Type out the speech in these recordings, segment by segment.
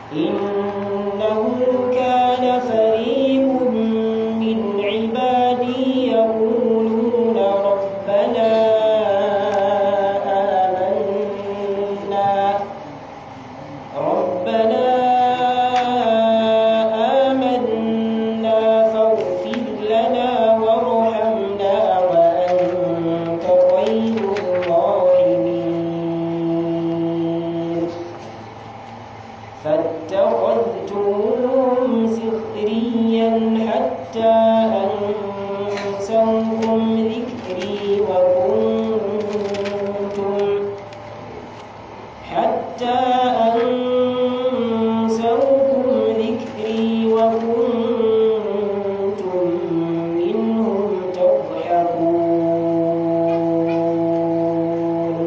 إنه كان فريق من عبادي يقولون ربنا آمنا ربنا آمنا فاغفر لنا وارحمنا وأنت خير الراحمين فاتخذتموهم سخريا حتى أنسوكم ذكري وكنتم حتى أنسوكم ذكري وكنتم منهم تضحكون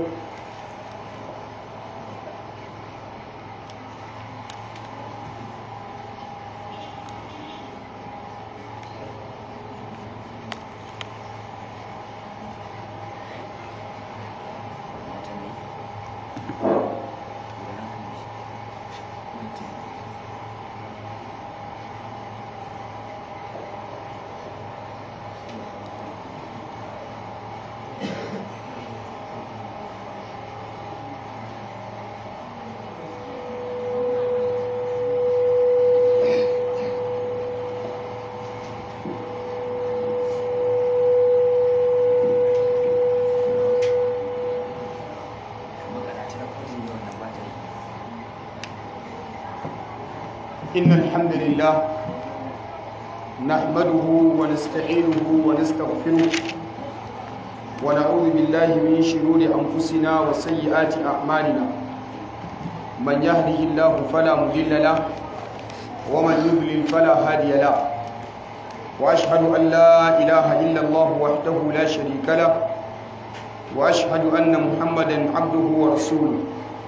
إن الحمد لله نحمده ونستعينه ونستغفره ونعوذ بالله من شرور أنفسنا وسيئات أعمالنا من يهده الله فلا مضل له ومن يضلل فلا هادي له وأشهد أن لا إله إلا الله وحده لا شريك له وأشهد أن محمدا عبده ورسوله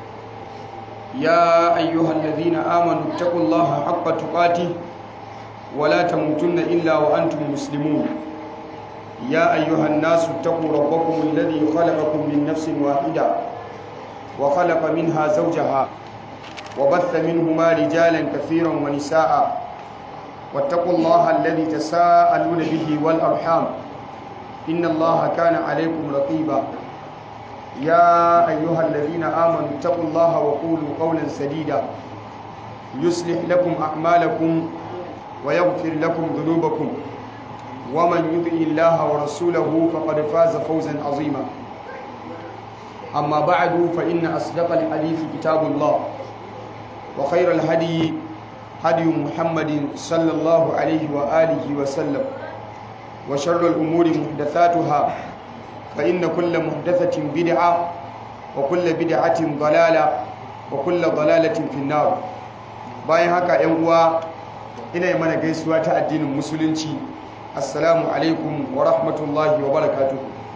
يا أيها الذين آمنوا اتقوا الله حق تقاته ولا تموتن إلا وأنتم مسلمون يا أيها الناس اتقوا ربكم الذي خلقكم من نفس واحدة وخلق منها زوجها وبث منهما رجالا كثيرا ونساء واتقوا الله الذي تساءلون به والأرحام إن الله كان عليكم رقيبا يا أيها الذين آمنوا اتقوا الله وقولوا قولا سديدا يصلح لكم أعمالكم ويغفر لكم ذنوبكم ومن يطع الله ورسوله فقد فاز فوزا عظيما أما بعد فإن أصدق الحديث كتاب الله وخير الهدي هدي محمد صلى الله عليه وآله وسلم وشر الأمور محدثاتها فإن كل محدثة بدعة وكل بدعة ضلالة وكل ضلالة في النار bayan haka ‘yan uwa ina yi mana gaisuwa ta addinin musulunci assalamu alaikum wa rahmatullahi wa barakatu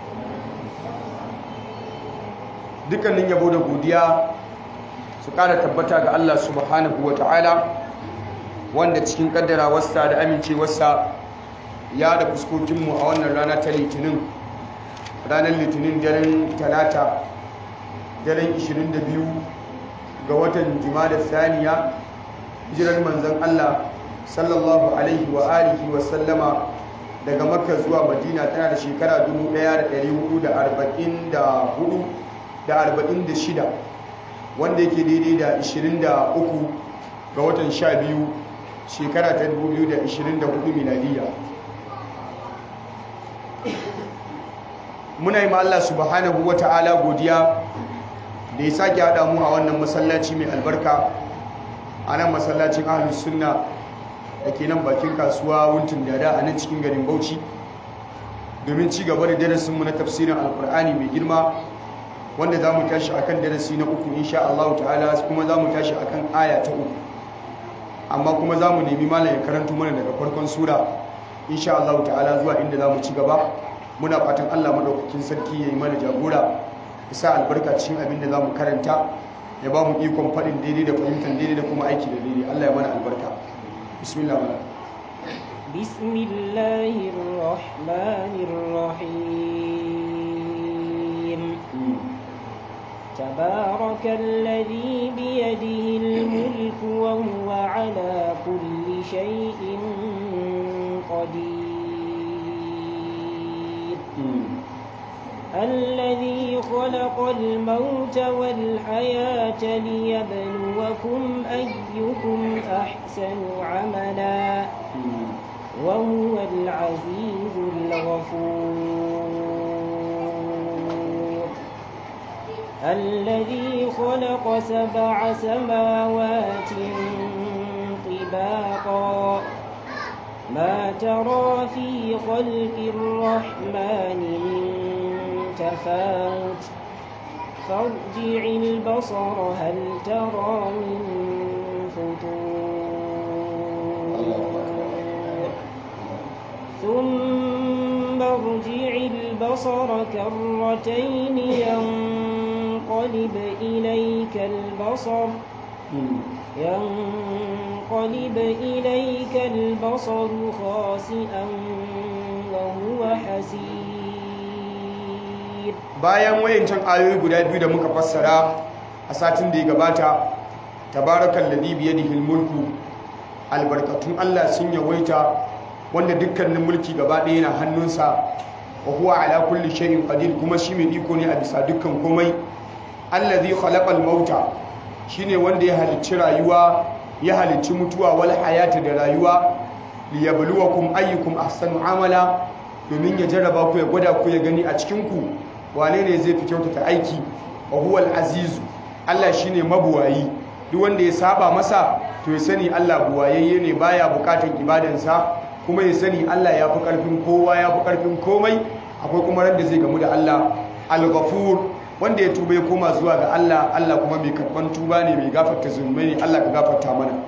dukkanin yabo da godiya su ƙara tabbata ga Allah subhanahu wa ta'ala wanda cikin ƙaddarawarsa da amincewarsa ya da fuskokinmu a wannan rana ta litinin ranar litinin daren talata daren 22 ga watan da saniya jiran manzan Allah sallallahu alaihi wa alihi wa sallama daga makka zuwa madina tana da shekara 1444 da 46 wanda yake daidai da 23 ga watan 12 shekara ta 2024 miladiya muna yi ma Allah subhanahu wa ta'ala godiya da ya sake haɗa mu a wannan masallaci mai albarka a nan masallacin ahlus sunna da ke nan bakin kasuwa wuntun dada a nan cikin garin bauchi domin ci gaba da darasinmu na tafsirin alkur'ani mai girma wanda za mu tashi a kan darasi na uku insha Allah ta'ala kuma za mu tashi a kan aya ta uku amma kuma za mu nemi malam ya karanto mana daga farkon sura insha Allah ta'ala zuwa inda za mu ci gaba muna fatan Allah madaukakin sarki ya yi mana jagora ya sa albarka cikin abin da za mu karanta ya ba mu ikon faɗin daidai da fahimtar daidai da kuma aiki da daidai Allah ya mana albarka bismillah mana بسم الله الرحمن الرحيم تبارك الذي بيده الملك وهو الموت والحياة ليبلوكم أيكم أحسن عملا وهو العزيز الغفور الذي خلق سبع سماوات طباقا ما ترى في خلق الرحمن من تفاوت فارجع البصر هل ترى من فطور ثم ارجع البصر كرتين ينقلب إليك البصر ينقلب إليك البصر خاسئا وهو حسير bayan wayancan ayoyi guda biyu da muka fassara a satin da ya gabata tabarakal ladhi bi yadihi mulku albarkatun Allah sun yawaita wanda dukkanin mulki gaba ɗaya yana hannunsa wa huwa ala kulli shay'in qadir kuma shi mai iko ne a bisa dukkan komai allazi khalaqal mauta shine wanda ya halicci rayuwa ya halicci mutuwa wal hayata da rayuwa liyabluwakum ayyukum ahsanu amala domin ya jarraba ku ya gwada ku ya gani a cikin ku wane ne zai fi kyautata aiki wa huwa azizu Allah shine mabuwayi duk wanda ya saba masa to ya sani Allah buwayayye ne baya bukatan ibadansa kuma ya sani Allah ya fi karfin kowa ya fi karfin komai akwai kuma ran da zai gamu da Allah al-ghafur wanda ya tuba ya koma zuwa ga Allah Allah kuma mai karban tuba ne mai gafarta zunubai ne Allah ka gafarta mana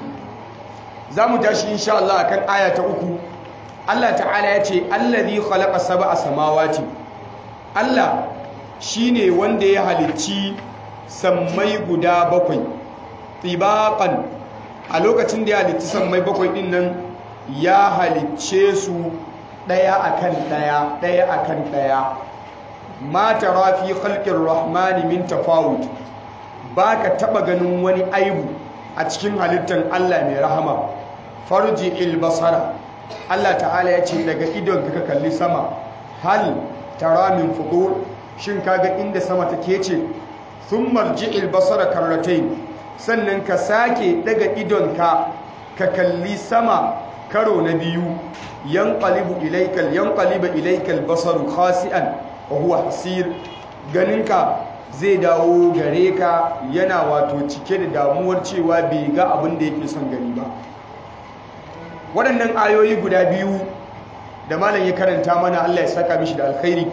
za mu tashi insha Allah akan aya ta uku Allah ta'ala ya ce allazi khalaqa sab'a samawati Allah shine wanda ya halicci sammai guda bakwai tibaqan a lokacin da ya halicci sammai bakwai din nan ya halicce su daya akan daya daya akan daya ma tara fi khalqir rahmani min tafawut baka taba ganin wani aibu a cikin halittar Allah mai rahama farji il basara Allah ta'ala ya ce daga idon ka kalli sama hal tara min fudur shin kaga inda sama take ce thumma il basara karratayn sannan ka sake daga idon ka ka kalli sama karo na biyu yanqalibu ilaykal yanqalibu ilaykal basaru khasi'an wa huwa hasir ganinka zai dawo gare ka yana wato cike da damuwar cewa bai ga abin da yake son gani ba waɗannan ayoyi guda biyu da malam ya karanta mana Allah ya saka mishi da alkhairi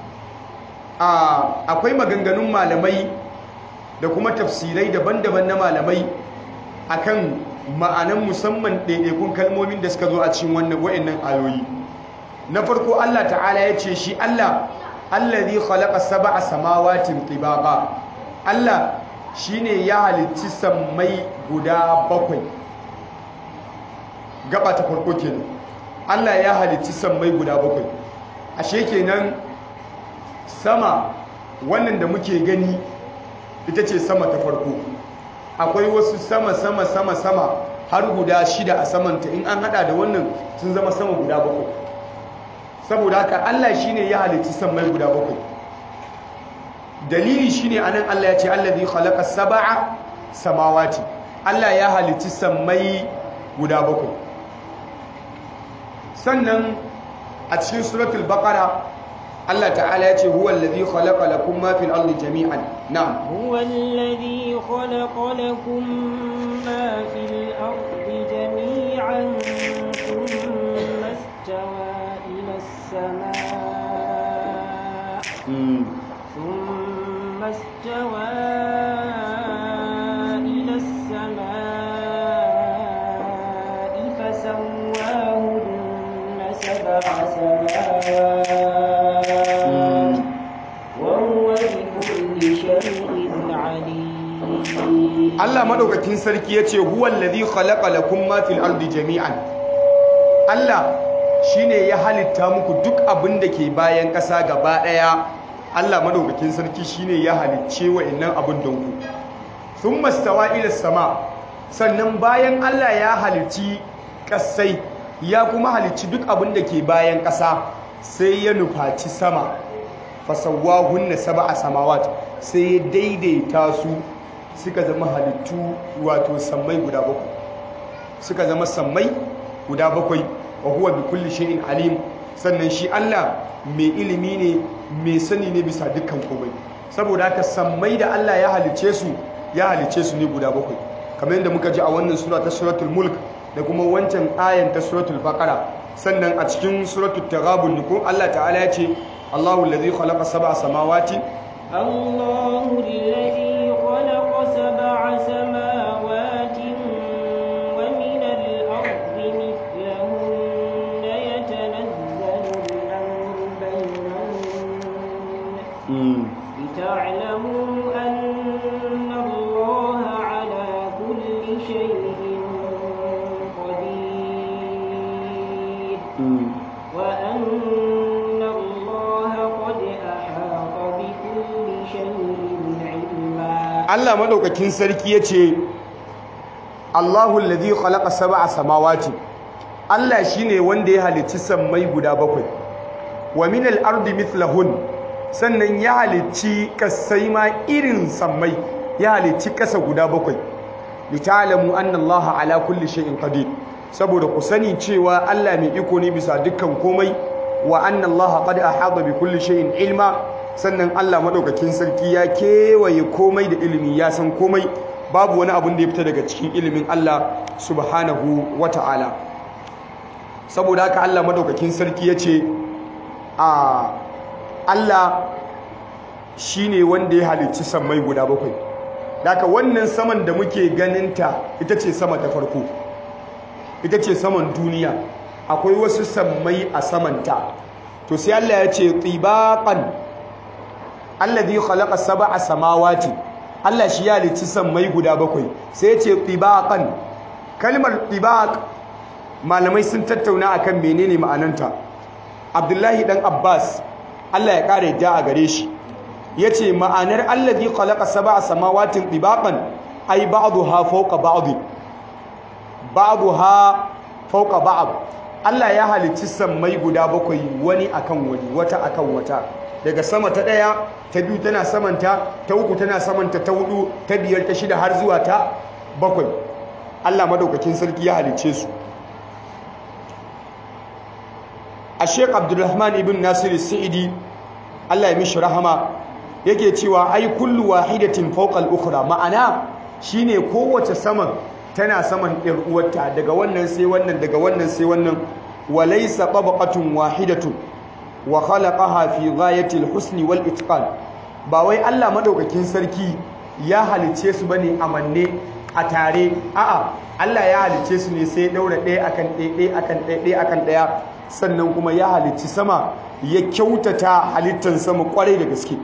akwai maganganun malamai da kuma tafsirai daban-daban na malamai akan ma'anan musamman ɗaiɗaikun kalmomin da suka zo a cikin wannan wa'annan ayoyi na farko Allah ta'ala ya ce shi Allah allazi khalaqa sab'a samawatin tibaqa Allah shine ya halicci sammai guda bakwai gaba ta farko kenan Allah ya halicci sammai guda bakwai ashe kenan sama wannan da muke gani ita ce sama ta farko akwai wasu sama sama sama sama har guda shida a samanta in an hada da wannan sun zama sama guda bakwai saboda haka Allah shine ya halicci sammai guda bakwai dalili shine anan Allah ya ce allazi khalaqa sab'a samawati Allah ya halicci sammai guda bakwai sannan a cikin suratul baqara Allah ta'ala ya ce huwa allazi khalaqa lakum ma fil ardi jami'an na'am هو الذي خلق لكم ما في الأرض جميعا ثم استوى إلى السماء ثم استوى إلى السماء فسواهن سبع سماوات وهو بكل شيء عليم Allah madaukakin sarki yace huwal ladhi khalaqa lakum ma fil ardi jami'an Allah shine ya halitta muku duk abin da ke bayan ƙasa gaba ɗaya Allah madaukakin sarki shine ya halicce wa'annan abin don ku thumma stawa ila sama sannan bayan Allah ya halicci ƙasai ya kuma halicci duk abin da ke bayan ƙasa sai ya nufaci sama fasawwahunna sab'a samawat sai ya daidaita su suka zama halittu wato sammai guda bakwai suka zama sammai guda bakwai wa huwa bi kulli shay'in alim sannan shi Allah mai ilimi ne mai sani ne bisa dukkan komai saboda haka sammai da Allah ya halice su ya halice su ne guda bakwai kamar yadda muka ji a wannan sura ta suratul mulk da kuma wancan ayan ta suratul baqara sannan a cikin suratul taghabun ko Allah ta'ala ya ce Allahu allazi khalaqa sab'a samawati الله الذي خلق سبع سماوات ومن الأرض مثلهن يتنزل الأمر بينهن لتعلموا أن الله على كل شيء قدير وأن الله قد أحاط بكل شيء علما Allah madaukakin sarki yace Allahu allazi khalaqa sab'a samawati Allah shine wanda ya halicci sammai guda bakwai wa min al-ardi mithlahun sannan ya halicci kasai ma irin sammai ya halicci kasa guda bakwai lita'lamu anna Allah ala kulli shay'in qadir saboda ku sani cewa Allah mai iko ne bisa dukkan komai wa anna Allah qad ahata bi kulli shay'in ilma sannan Allah madaukakin sarki ya kewaye komai da ilimi ya san komai babu wani abun da ya fita daga cikin ilimin Allah subhanahu wata'ala saboda haka Allah madaukakin sarki ya ce a Allah shine wanda ya halicci sammai guda bakwai daga wannan saman da muke ganinta ita ce sama ta farko ita ce saman duniya akwai wasu sammai a samanta to sai Allah ya ce tibaqan alladhi khalaqa sab'a samawati Allah shi ya halicci sammai guda bakwai sai ya ce tibaqan kalmar tibaq malamai sun tattauna akan menene ma'ananta Abdullahi dan Abbas Allah ya kare ja a gare shi yace ma'anar alladhi khalaqa sab'a samawatin tibaqan ay ba'daha fawqa ba'd ba'daha fawqa ba'd Allah ya halicci sammai guda bakwai wani akan wani wata akan wata daga sama ta daya ta biyu tana samanta ta uku tana samanta ta hudu ta biyar ta shida har zuwa ta bakwai Allah madaukakin sarki ya halicce su a sheik abdulrahman ibn nasiru sa'idi allah ya mishi rahama yake cewa ai kullu wahidatin fawqal ukhra ma'ana shine kowace saman tana saman ɗin uwarta daga wannan sai wannan daga wannan sai wannan walaysa tabaqatun wahidatun wa khalaqaha fi ghayati al-husni wal itqan ba wai allah madaukakin sarki ya halice su bane a manne a tare a'a allah ya halice su ne sai daura ɗaya akan ɗaya ɗaya akan ɗaya ɗaya akan ɗaya sannan kuma ya halicci sama ya kyautata halittar sama kwarai da gaske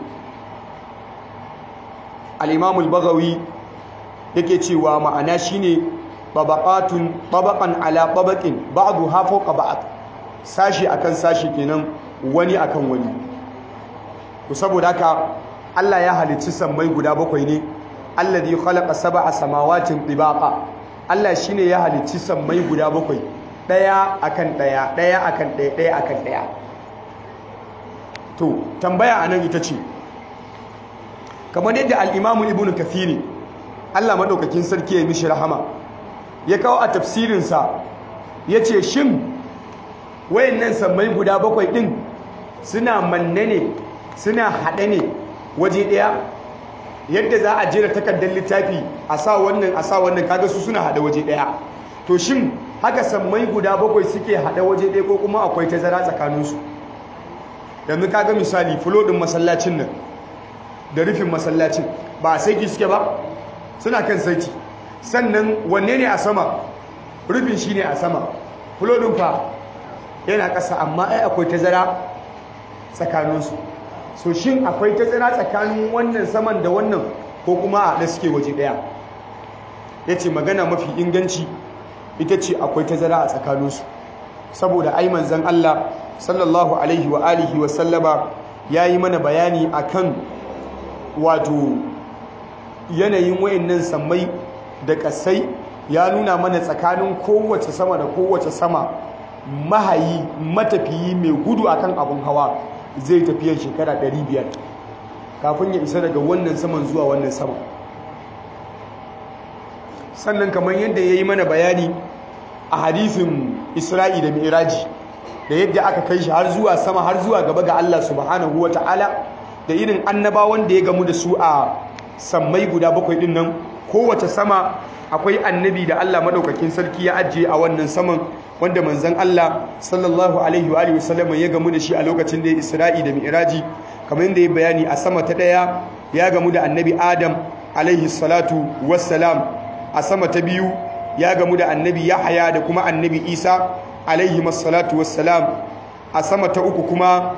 al-imamul bagawi yake cewa ma'ana shine babaqatun babaqan ala babaqin ba'du ha fawqa ba'd sashi akan sashi kenan wani akan wani to saboda haka Allah ya halicci sammai guda bakwai ne alladhi khalaqa sab'a samawatin tibaqa Allah shine ya halicci sammai guda bakwai ɗaya akan ɗaya ɗaya akan ɗaya ɗaya akan ɗaya to tambaya a nan ita ce kamar yadda al'imamu ibn kathiri allah maɗaukakin sarki ya mishi rahama ya kawo a tafsirinsa ya ce shin wayannan sammai guda bakwai ɗin suna manne ne suna haɗe ne waje ɗaya yadda za a jera takardar littafi a sa wannan a sa wannan kaga su suna haɗe waje ɗaya to shin haka sammai guda bakwai suke haɗa waje ɗaya ko kuma akwai tazara tsakaninsu yanzu kaga misali fulodin masallacin nan da rufin masallacin ba a saiti suke ba suna kan saiti sannan wanne ne a sama rufin shi ne a sama fulodin fa yana ƙasa amma ai akwai tazara tsakaninsu so shin akwai tazara tsakanin wannan saman da wannan ko kuma a haɗe suke waje ɗaya ya ce magana mafi inganci ita ce akwai tazara a tsakaninsu saboda ai manzon Allah sallallahu alaihi wa alihi wa sallama yayi mana bayani akan wato yanayin wayannan sammai da kasai ya nuna mana tsakanin kowace sama da kowace sama mahayi matafiyi mai gudu akan abun hawa zai tafiya shekara 500 kafin ya isa daga wannan saman zuwa wannan saman sannan kamar yadda ya yi mana bayani a hadisin isra'i da mi'raji da yadda aka kai shi har zuwa sama har zuwa gaba ga Allah subhanahu wata'ala da irin annabawan da ya gamu da su a sammai guda bakwai din nan kowace sama akwai annabi da Allah madaukakin sarki ya ajiye a wannan saman wanda manzon Allah sallallahu alaihi wa sallam ya gamu da shi a lokacin da ya Isra'i da Mi'raji kamar yadda ya bayani a sama ta daya ya gamu da annabi Adam alaihi salatu wassalam a sama ta biyu ya gamu da annabi Yahaya da kuma annabi Isa alaihi salatu wassalam a sama ta uku kuma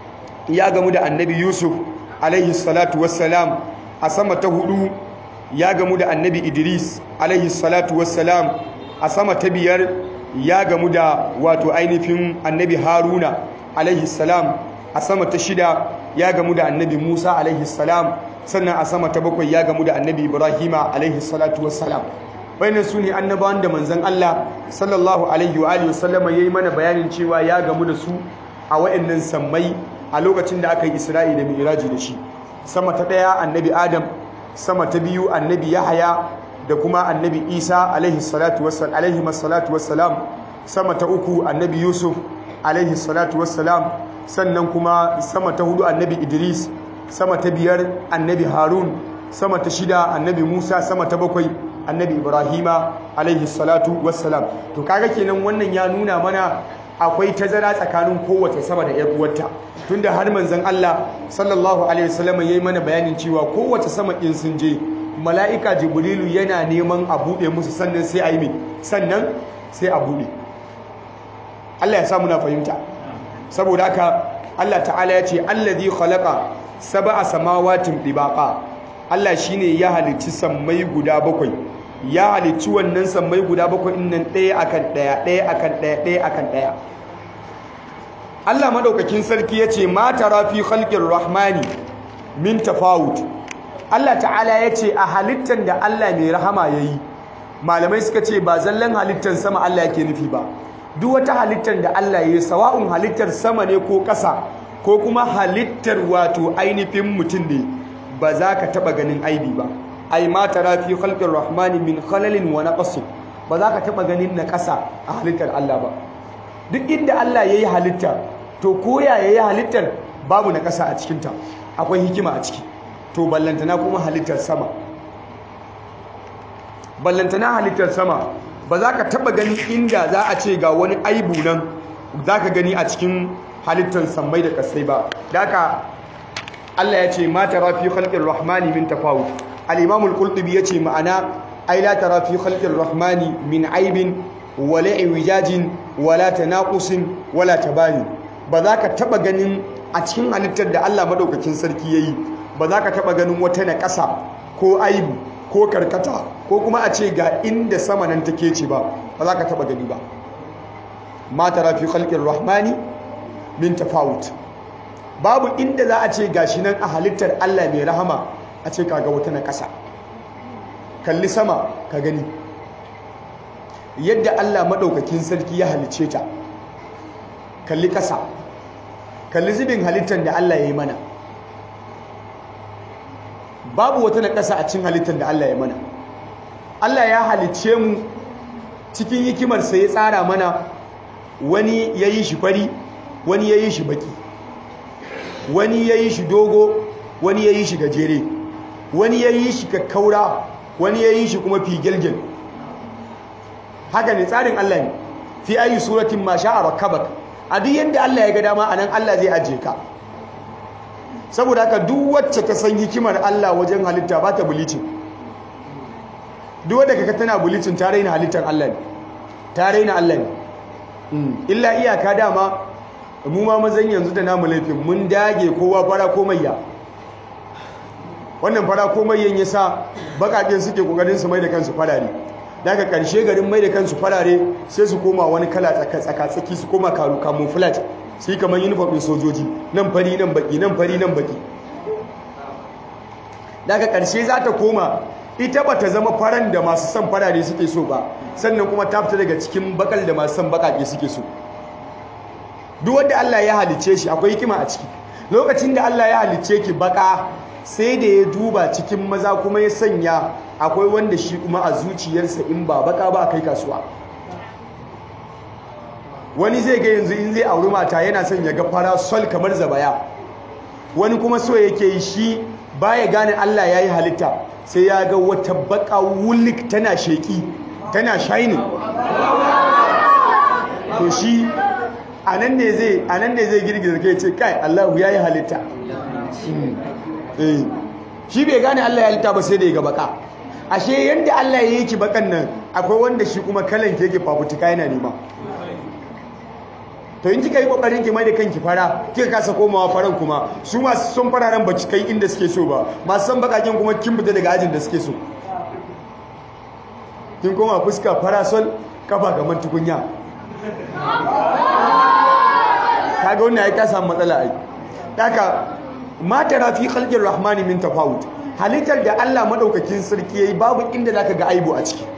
ya gamu da annabi Yusuf alaihi salatu wassalam a sama ta hudu ya gamu da annabi Idris alaihi salatu wassalam a sama ta biyar ya gamu da wato ainihin annabi Haruna alaihi salam a sama ta shida ya gamu da annabi Musa alaihi salam sannan a sama ta bakwai ya gamu da annabi Ibrahima alaihi salatu wassalam bayanan su ne annabawan da manzon Allah sallallahu alaihi wa alihi wasallama yayi mana bayanin cewa ya gamu da su a wayannan sammai a lokacin da aka yi Isra'i da Mi'raji da shi sama ta daya annabi Adam sama ta biyu annabi Yahaya da kuma annabi Isa alaihi salatu wassalam alaihi masallatu wassalam sama ta uku annabi Yusuf alaihi salatu wassalam sannan kuma sama ta hudu annabi Idris sama ta biyar annabi Harun sama ta shida annabi Musa sama ta bakwai annabi Ibrahima alaihi salatu wassalam to kaga kenan wannan ya nuna mana akwai tazara tsakanin kowace sama da yar uwarta tunda har manzon Allah sallallahu alaihi wasallam yayi mana bayanin cewa kowace sama in sun je mala'ika jibrilu yana neman a bude musu sannan sai a yi mai sannan sai a bude Allah ya sa muna fahimta saboda haka Allah ta'ala ya ce allazi khalaqa sab'a samawatin dibaqa Allah shine ya halicci sammai guda bakwai ya halicci wannan sammai guda bakwai nan ɗaya akan ɗaya ɗaya akan ɗaya ɗaya akan ɗaya Allah madaukakin sarki yace ma tara fi khalqir rahmani min tafawut Allah ta'ala yace a halittan da Allah mai rahama yayi malamai suka ce ba zallan halittan sama Allah yake nufi ba duk wata halittar da Allah ya yi sawa'un halittar sama ne ko ƙasa ko kuma halittar wato ainihin mutum ne ba za ka taɓa ganin aibi ba ai ma tara fi khalqir rahmani min khalalin wa naqsin ba za ka taɓa ganin na ƙasa a halittar Allah ba duk inda Allah ya yi halitta to koya ya yi halittar babu na ƙasa a cikinta akwai hikima a ciki to ballantana kuma halittar sama ballantana halittar sama ba za ka taba gani inda za a ce ga wani aibu nan za ka gani a cikin halittar sammai da kasai ba da haka Allah ya ce ma tara fi khalqir rahmani min tafawut al-imam al-qurtubi yace ma'ana ai la tara fi khalqir rahmani min aibin wala iwijajin wala tanaqusin wala tabani ba za ka taba ganin a cikin halittar da Allah madaukakin sarki yayi ba za ka taba ganin wata na ƙasa ko aibu ko karkata ko kuma a ce ga inda sama nan take ce ba ba za ka taba gani ba ma tara fi khalqir rahmani min tafawut babu inda za a ce gashi nan a halittar Allah mai rahama a ce kaga wata na ƙasa kalli sama ka gani yadda Allah madaukakin sarki ya halice ta kalli ƙasa kalli zubin halittar da Allah ya yi mana babu wata na ƙasa a cikin halittar da Allah ya mana Allah ya halicce mu cikin hikimarsa ya tsara mana wani ya yi shi fari wani ya yi shi baki wani ya yi shi dogo wani ya yi shi gajere wani ya yi shi kakkaura wani ya yi shi kuma figelgel haka ne tsarin Allah ne fi ayi suratin ma sha'a rakkabak a duk yadda Allah ya ga dama anan Allah zai ajiye ka saboda haka duk wacce ta san hikimar Allah wajen halitta ba ta bulicin duk wadda kaka tana bulicin ta raina halittar Allah ne ta raina Allah ne illa iyaka dama mu ma mazan yanzu da namu laifin mun dage kowa fara komayya wannan fara komayyan ya sa bakaƙen suke ƙoƙarin su mai da kansu farare daga ƙarshe garin mai da kansu farare sai su koma wani kala tsaka-tsaki su koma camouflage sai kamar uniform ɗin sojoji nan fari nan baki nan fari nan baki daga ƙarshe za ta koma ita ba ta zama faran da masu son farare suke so ba sannan kuma ta fita daga cikin bakal da masu son bakake suke so duk wanda Allah ya halice shi akwai hikima a ciki lokacin da Allah ya halicce ki baka sai da ya duba cikin maza kuma ya sanya akwai wanda shi kuma a zuciyarsa in ba baka ba kai kasuwa wani zai ga yanzu in zai auri mata yana son ya ga fara sol kamar zabaya wani kuma so yake yi shi baya gane Allah ya yi halitta sai ya ga wata baka wulik tana sheki tana shining to shi anan ne zai anan ne zai girgiza kai ce kai Allah ya yi halitta shi bai gane Allah ya halitta ba sai da ya ga baka ashe yanda Allah ya yi ki bakan nan akwai wanda shi kuma kalan ke yake fafutuka yana nema to in kika yi kokarin ki mai da kanki fara kika kasa komawa faran kuma su masu son fararen ba kai inda suke so ba masu son bakakin kuma kin fita daga ajin da suke so kin koma fuska farasol kafa gaman tukunya kaga wannan ai ka samu matsala ai haka ma tara fi khalqir rahmani min tafawut halittar da Allah madaukakin sarki yayi babu inda zaka ga aibu a ciki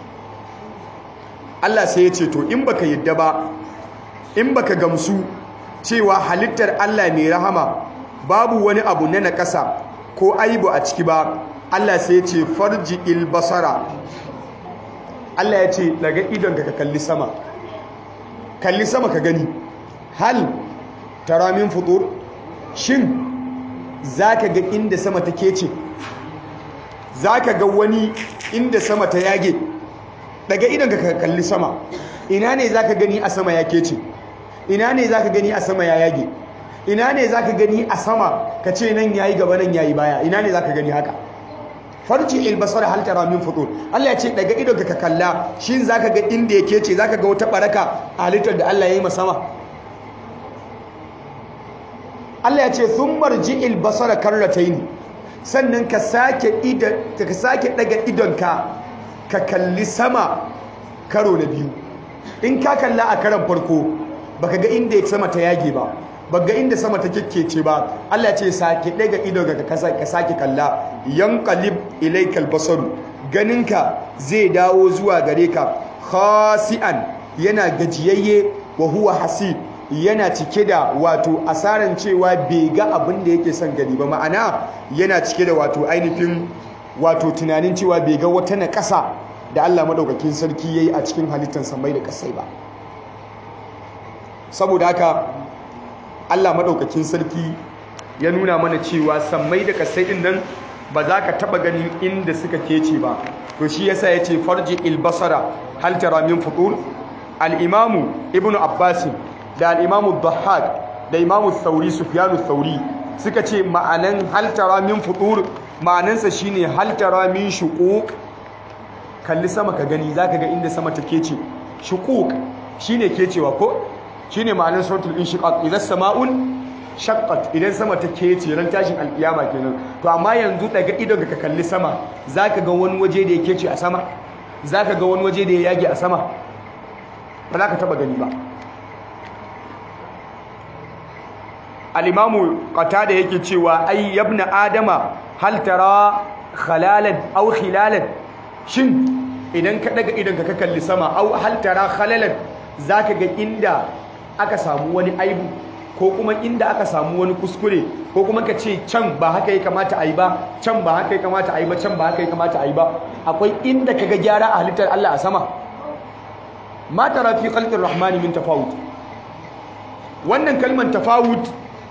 Allah sai ya ce to in baka yadda ba in baka gamsu cewa halittar Allah mai rahama babu wani abu na nakasa ko aibu a ciki ba Allah sai ya ce farji il basara Allah ya ce daga idon ka kalli sama kalli sama ka gani hal tara min futur shin zaka ga inda sama take ce zaka ga wani inda sama ta yage daga idon ka kalli sama ina ne zaka gani a sama yake ce ina ne zaka gani a sama ya yage ina ne zaka gani a sama ka ce nan yayi gaba nan yayi baya ina ne zaka gani haka farji ilbasar hal tara min futur Allah ya ce daga idon ka kalla shin zaka ga inda yake ce zaka ga wata baraka a halittar da Allah ya yi sama Allah ya ce thumma rji'il basara karratayn sannan ka sake idan ka sake daga idonka ka kalli sama karo na biyu in ka kalla a karan farko baka ga inda sama ta yage ba baka ga inda sama ta kikkece ba Allah ce sake daga ido ga ka sake kalla yanqalib ilaykal basaru ganinka zai dawo zuwa gare ka khasi'an yana gajiyayye wa huwa hasib yana cike da wato asaran cewa bai ga abin da yake son gani ba ma'ana yana cike da wato ainihin wato tunanin cewa bai ga wata na ƙasa da Allah madaukakin sarki yayi a cikin halittar samai da kasai ba saboda haka Allah madaukakin sarki ya nuna mana cewa sammai da kasai din nan ba za ka taba ganin inda suka kece ba to shi yasa yace farji ilbasara hal tara min futur al-imam ibn abbas da al-imam dhahhak da imam thauri sufyan thauri suka ce ma'anan hal tara min futur ma'anansa shine hal tara min shuquq kalli sama ka gani zaka ga inda sama take ce shuquq shine kecewa ko shine ma'anar suratul inshiqaq idan sama'un shaqqat idan sama ta kece ran tashin alkiyama kenan to amma yanzu daga idon ka kalli sama zaka ga wani waje da yake ce a sama zaka ga wani waje da ya yage a sama ba za ka taba gani ba al-imamu qatada yake cewa ay yabna adama hal tara khalalan aw khilalan shin idan ka daga idon ka kalli sama aw hal tara khalalan zaka ga inda aka samu wani aibu ko kuma inda aka samu wani kuskure ko kuma ka ce can ba haka ya kamata a yi ba can ba haka ya kamata a yi ba can ba haka ya kamata a yi ba akwai inda ka ga gyara a halittar Allah a sama ma tara fi khalqir rahmani min tafawut wannan kalmar tafawut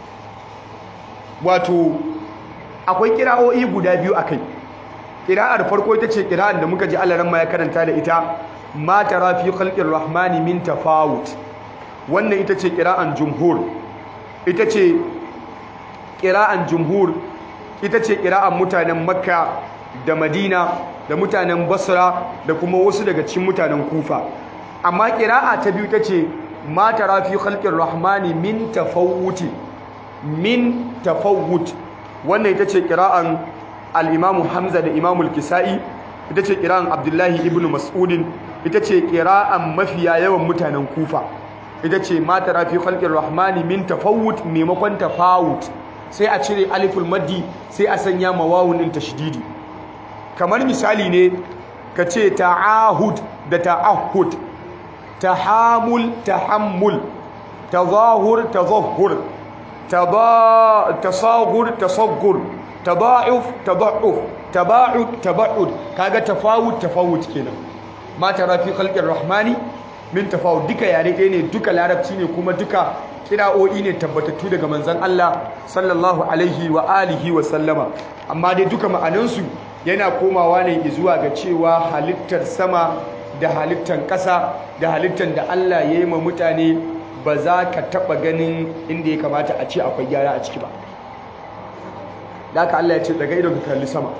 wato akwai kira'o'i guda biyu akai kira'ar farko ita ce kira'ar da muka ji Allah ran ma ya karanta da ita ma tara fi khalqir rahmani min tafawut wannan ita ce kira'an jumhur ita ce kira'an jumhur ita ce kira'an mutanen makka da madina da mutanen basra da kuma wasu daga cikin mutanen kufa amma kira'a ta biyu ta ce ma tara fi khalqir rahmani min tafawuti min tafawut wannan ita ce kira'an al-imamu hamza da imamu al-kisa'i ita ce kira'an abdullahi ibn mas'udin ita ce kira'an mafiya yawan mutanen kufa ita ce mata rafi khalqir rahmani min tafawut maimakon tafawut sai a cire aliful maddi sai a sanya mawawun din tashdidi kamar misali ne ka ce ta'ahud da ta'ahud tahamul tahammul tazahur tazahhur tasagur tasaggur tada'uf tada'uf taba'ud taba'ud kaga tafawut tafawut kenan ma tara fi khalqir rahmani min tafawut duka yare ɗaya ne duka larabci ne kuma duka kira'o'i ne tabbatattu daga manzon Allah sallallahu alaihi wa alihi wa sallama amma dai duka ma'anansu yana komawa ne zuwa ga cewa halittar sama da halittar ƙasa da halittar da Allah ya yi ma mutane ba za ka taɓa ganin inda ya kamata a ce akwai gyara a ciki ba da haka Allah ya ce daga idon ka kalli sama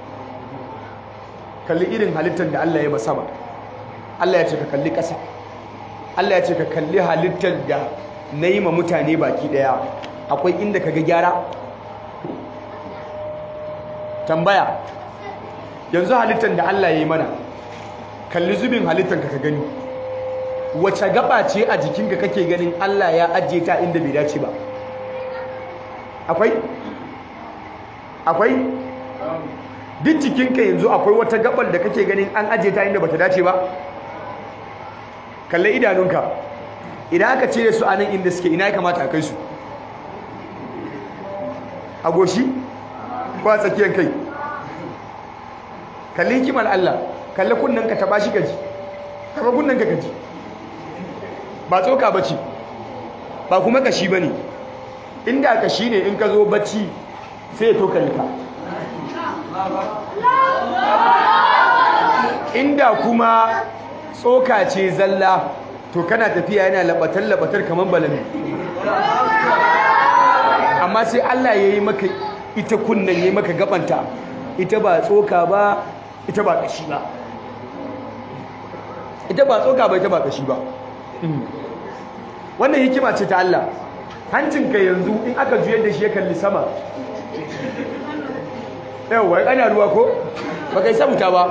kalli irin halittar da Allah ya ma sama Allah ya ce ka kalli ƙasa Allah ya ce ka kalli halittar da na yi ma mutane baki ɗaya akwai inda ka ga gyara tambaya yanzu halittar da Allah ya yi mana kalli zubin halittar ka gani wace gaba ce a jikinka kake ganin Allah ya ajiye ta inda bai dace ba akwai akwai duk jikinka yanzu akwai wata gabar da kake ganin an ajiye ta inda bata dace ba kalli idanunka idan aka cire su a nan inda suke ina ya kamata a kai su a goshi ko a tsakiyar kai kalli hikimar Allah kalli kunnen ka taba shi gaji taba kunnen ka gaji ba tsoka bace ba kuma kashi bane inda kashi ne in ka zo bacci sai ya toka ka inda kuma tsoka ce zalla to kana tafiya yana labatar labatar kamar balami amma sai Allah ya yi maka ita kunnen ya yi maka gabanta ita ba tsoka ba ita ba kashi ba ita ba tsoka ba ita ba kashi ba wannan hikima ce ta Allah hancinka yanzu in aka juyar da shi ya kalli sama yawwa ana ruwa ko ba kai sabuta ba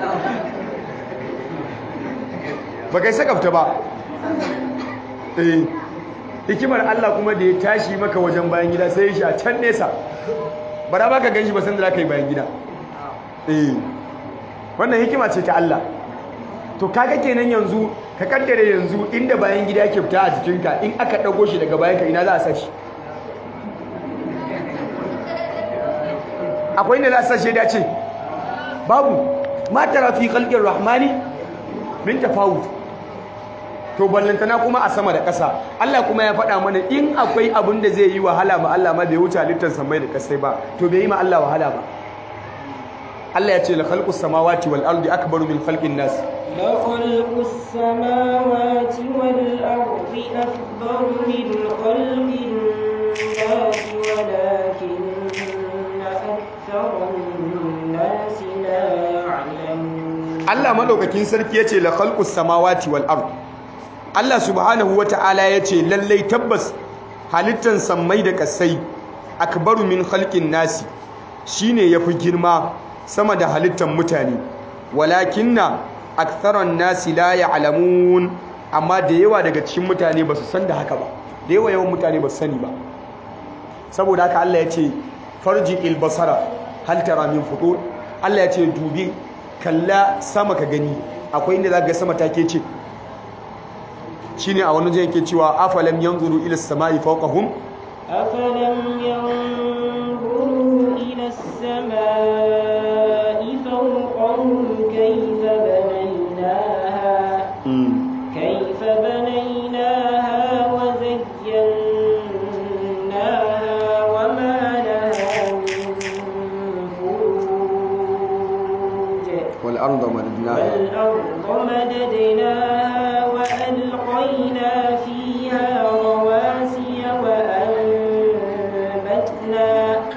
ba kai sakafta ba eh hikimar Allah kuma da ya tashi maka wajen bayan gida sai ya shi a can nesa ba da baka ganshi ba san da zaka yi bayan gida eh wannan hikima ce ta Allah to kaga kenan yanzu ka kaddare yanzu inda bayan gida yake fita a jikinka in aka dago shi daga bayanka ina za a sa shi akwai inda za a sa shi dace babu ma tara fi khalqir rahmani min tafawut to ballantana kuma a sama da ƙasa Allah kuma ya faɗa mana in akwai abin da zai yi wahala ma Allah ma bai wuce halittar samai da ƙasai ba to bai yi ma Allah wahala ba Allah ya ce la khalqus samawati wal ardi akbaru min khalqin nas la khalqus samawati wal ardi akbaru min khalqin nas walakinna aktharun nas la ya'lamun Allah madaukakin sarki yace la khalqus samawati wal ardi Allah subhanahu wata'ala yace lallai tabbas halittan sammai da kasai akbaru min khalqin nasi shine yafi girma sama da halittan mutane walakinna aktharan nasi la ya'lamun amma da yawa daga cikin mutane ba su san da haka ba da yawa yawan mutane ba su sani ba saboda haka Allah ya ce farji il basara hal tara min futur Allah ya ce dubi kalla sama ka gani akwai inda zaka ga sama take ce shine a wani yake cewa afalam yanzuru ila samai fawqahum afalam yanzuru ila samai fawqahum kayfa banaynaha kayfa banaynaha wa zayyanaha wa ma laha min furuj wal arda madadnaha والأرض مددناها وألقينا فيها رواسي وأنبتنا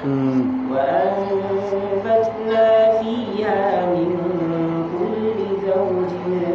وأنبتنا فيها من كل زوج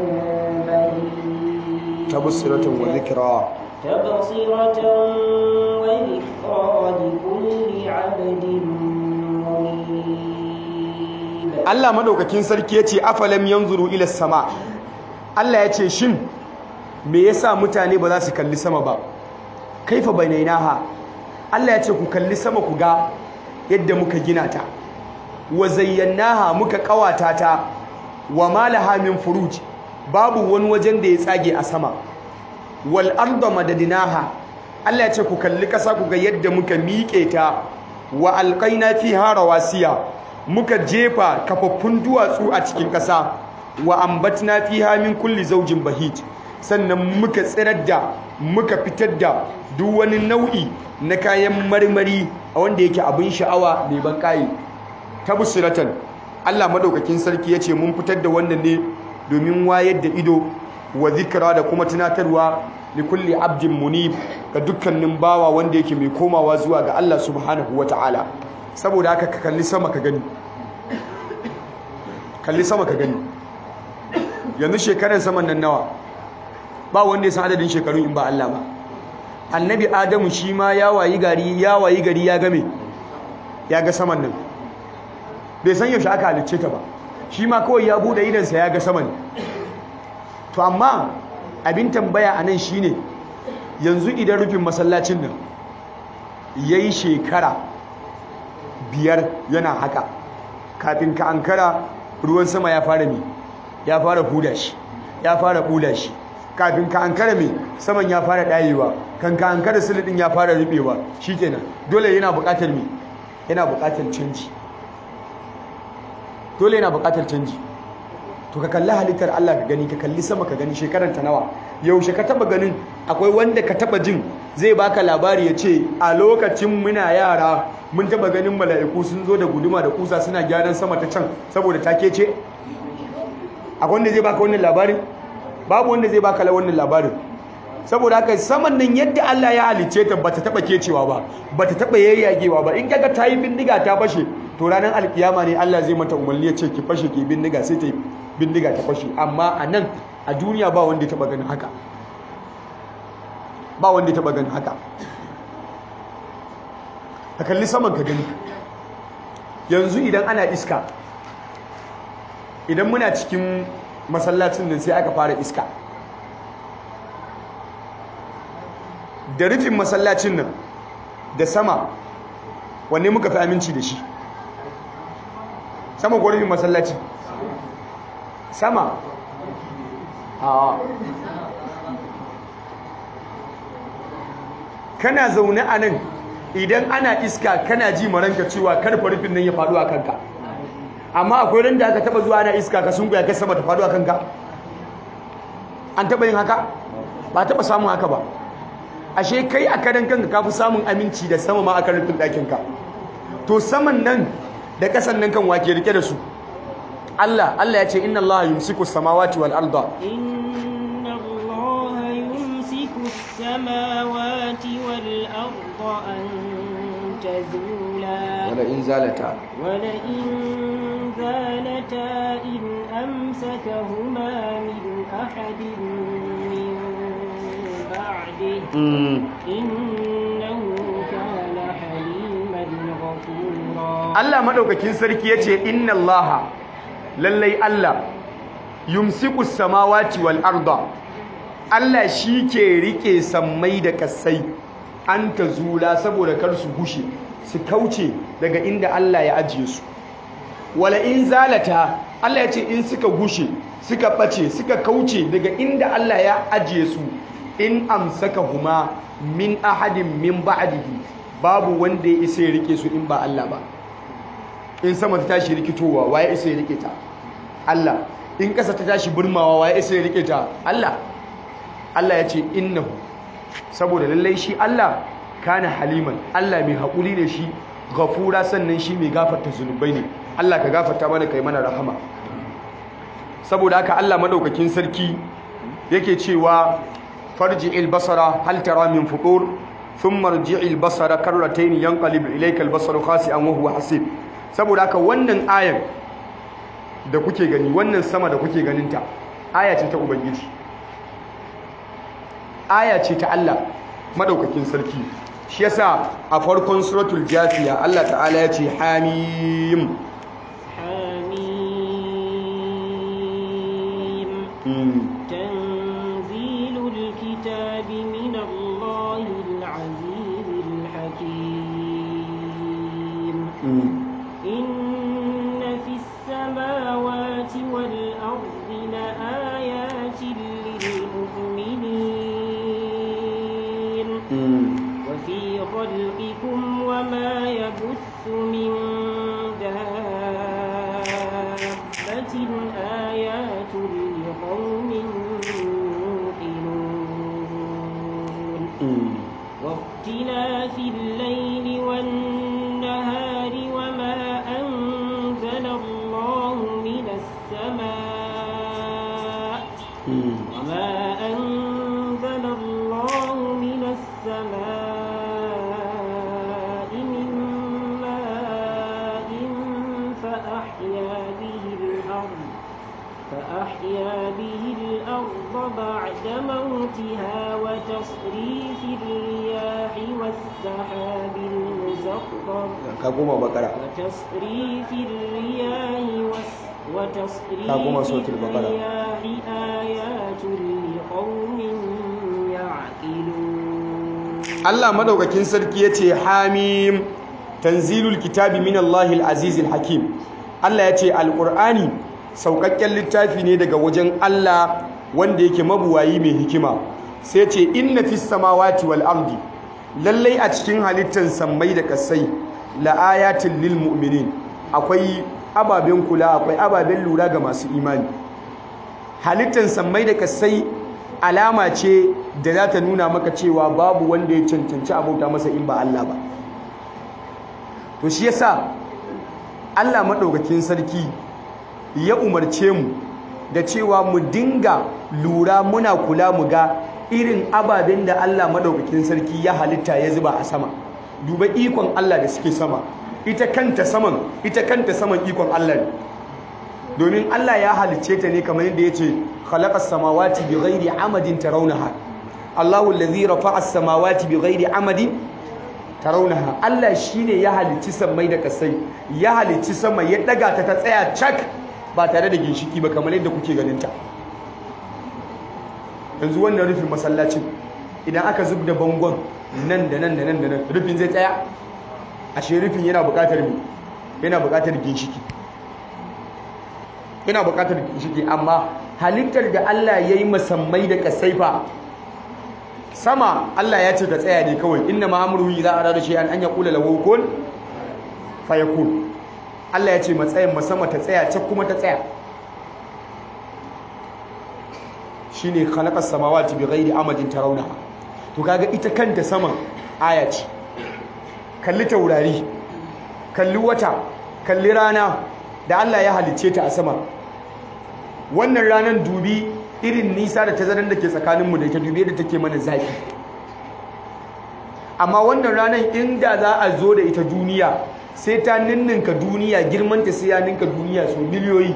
بهيج تبصرة وذكرى تبصرة وذكرى لكل عبد منيب Allah madaukakin sarki yace afalam yanzuru ila sama Allah yace shin me yasa mutane ba za su kalli sama ba kaifa bainainaha Allah yace ku kalli sama ku ga yadda muka gina ta wa zayyanaha muka kawata ta wa malaha min furuj babu wani wajen da ya tsage a sama wal arda madadinaha Allah ya ce ku kalli ƙasa ku ga yadda muka miƙe ta wa alqaina fiha rawasiya muka jefa kafaffun duwatsu a cikin ƙasa wa ambatna fiha min kulli zawjin bahij sannan muka tsirar da muka fitar da duk wani nau'i na kayan marmari a wanda yake abin sha'awa mai ban kayi tabsiratan Allah madaukakin sarki yace mun fitar da wannan ne domin wayar da ido wa zikra da kuma tunatarwa li kulli abdin munib ga dukkanin bawa wanda yake mai komawa zuwa ga Allah subhanahu wataala saboda haka ka kalli sama ka gani kalli sama ka gani yanzu shekarar saman nan nawa ba wanda ya san adadin shekarun in ba Allah ba annabi adamu shi ma ya wayi gari ya wayi gari ya game ya ga saman nan bai san yaushe aka halicce ta ba shi ma kawai ya bude idansa ya ga saman to amma abin tambaya a nan shine yanzu idan rufin masallacin nan ya yi shekara biyar yana haka kafin ka ankara ruwan sama ya fara mi ya fara huda shi ya fara bula shi kafin ka ankara mai saman ya fara ɗayewa kan ka ankara silidin ya fara rubewa shikenan dole yana buƙatar mai yana buƙatar canji dole yana buƙatar canji to ka kalli halittar Allah ka gani ka kalli sama ka gani shekarar ta nawa yaushe ka taba ganin akwai wanda ka taba jin zai baka labari ya ce a lokacin muna yara mun taba ganin mala'iku sun zo da guduma da kusa suna gyaran sama ta can saboda ta kece akwai wanda zai baka wannan labarin babu wanda zai baka wannan labarin saboda haka saman nan yadda Allah ya halice ta bata taba kecewa ba bata taba yayyagewa ba in kaga ta yi bindiga ta fashe to ranar alkiyama ne Allah zai mata umarni ya ce ki fashe ki bindiga sai ta yi bindiga ta fashe amma a nan a duniya ba wanda ya taba ganin haka ba wanda ya taba ganin haka ka kalli saman ka gani yanzu idan ana iska idan muna cikin masallacin nan sai aka fara iska da rufin masallacin nan da sama wanne muka fi aminci da shi sama ko rufin masallaci sama a kana zaune a nan idan ana iska kana ji maranka cewa karfa rufin nan ya faɗo a kanka amma akwai ran da aka taba zuwa ana iska ka sunkuya kai sama ta faɗo a kanka an taba yin haka ba taba samun haka ba ashe kai a karan kanka ka fi samun aminci da sama ma a kan rufin ɗakinka to saman nan da ƙasan nan kan wake rike da su Allah Allah ya ce inna Allah yumsiku samawati wal arda inna Allah yumsiku samawati wal arda an tazula wala in zalata wala in zalata in amsakahuma min ahadin min ba'di innahu kana haliman ghafura Allah madaukakin sarki yace inna Allah lallai Allah yumsiku samawati wal arda Allah shi ke rike sammai da kasai an ta zula saboda kar su gushe su kauce daga inda Allah ya ajiye su wala in zalata Allah ya ce in suka gushe suka bace suka kauce daga inda Allah ya ajiye su in amsaka huma min ahadin min ba'dihi babu wanda ya isa ya rike su in ba Allah ba in sama ta tashi rikitowa waye isa ya rike ta Allah in ƙasa ta tashi burmawa waye isa ya rike ta Allah Allah ya ce innahu saboda lallai shi Allah kana haliman Allah mai haƙuri ne shi gafura sannan shi mai gafarta zunubai ne Allah ka gafarta mana kai mana rahama saboda haka Allah madaukakin sarki yake cewa farji'il basara hal tara min futur thumma rji'il basara karratayn yanqalib ilayka al-basaru khasi'an wa huwa hasib saboda haka wannan ayan da kuke gani wannan sama da kuke ganinta aya ce ta ubangiji aya ce ta Allah madaukakin sarki shi yasa a farkon suratul jafiya Allah ta'ala ya ce hamim حميم تنزيل الكتاب من الله العزيز الحكيم إن في السماوات والأرض لآيات للمؤمنين وفي خلقكم وما يبث من دابة آيات لقوم يوقنون واختلاف الليل والنهار وما أنزل الله من السماء وما أنزل الله من السماء من ماء فأحيا به الأرض فأحيا به الأرض بعد موتها وتصريف الرياح والسحاب المسخر كما بقرة وتصريف الرياح وس- وتصريف كما سورة البقرة. الرياح آيات لقوم يعقلون Allah madaukakin sarki yace hamim tanzilul kitabi min Allahil azizil hakim Allah yace alqur'ani saukakken littafi ne daga wajen Allah wanda yake mabuwayi mai hikima sai yace inna fis samawati wal ardi lallai a cikin halittar sammai da kasai la ayatin lil mu'minin akwai ababen kula akwai ababen lura ga masu imani halittar sammai da kasai alama ce da za ta nuna maka cewa babu wanda ya cancanci abauta masa in ba Allah ba to shi yasa Allah maɗaukakin sarki ya umarce mu da cewa mu dinga lura muna kula mu ga irin ababen da Allah maɗaukakin sarki ya halitta ya zuba a sama duba ikon Allah da suke sama ita kanta saman ita kanta saman ikon Allah ne domin Allah ya halicce ta ne kamar yadda ya ce khalaqas samawati bighairi amadin tarawnaha Allahu allazi rafa'as samawati bighairi amadin tarawnaha Allah shine ya halicci sammai da kasai ya halicci sama ya daga ta ta tsaya cak ba tare da ginshiki ba kamar yadda kuke ganin ta yanzu wannan rufin masallacin idan aka zub da bangon nan da nan da nan da nan rufin zai tsaya ashe rufin yana buƙatar me yana buƙatar ginshiki yana buƙatar ginshiki amma halittar da Allah ya yi masammai da kasaifa sama Allah ya ce ka tsaya ne kawai inna ma'amruhu idza arada shay'an an yaqula lahu kun fayakun Allah ya ce matsayin masama ta tsaya ta kuma ta tsaya shine khalaqas samawati bighairi amadin tarawnaha to kaga ita kanta saman aya ce kalli taurari kalli wata kalli rana da Allah ya halicce ta a sama wannan ranar dubi irin nisa da tazarar da ke tsakaninmu da ita dubi da take mana zafi amma wannan ranar inda za a zo da ita duniya sai ta ninninka duniya girmanta sai ya ninka duniya so miliyoyi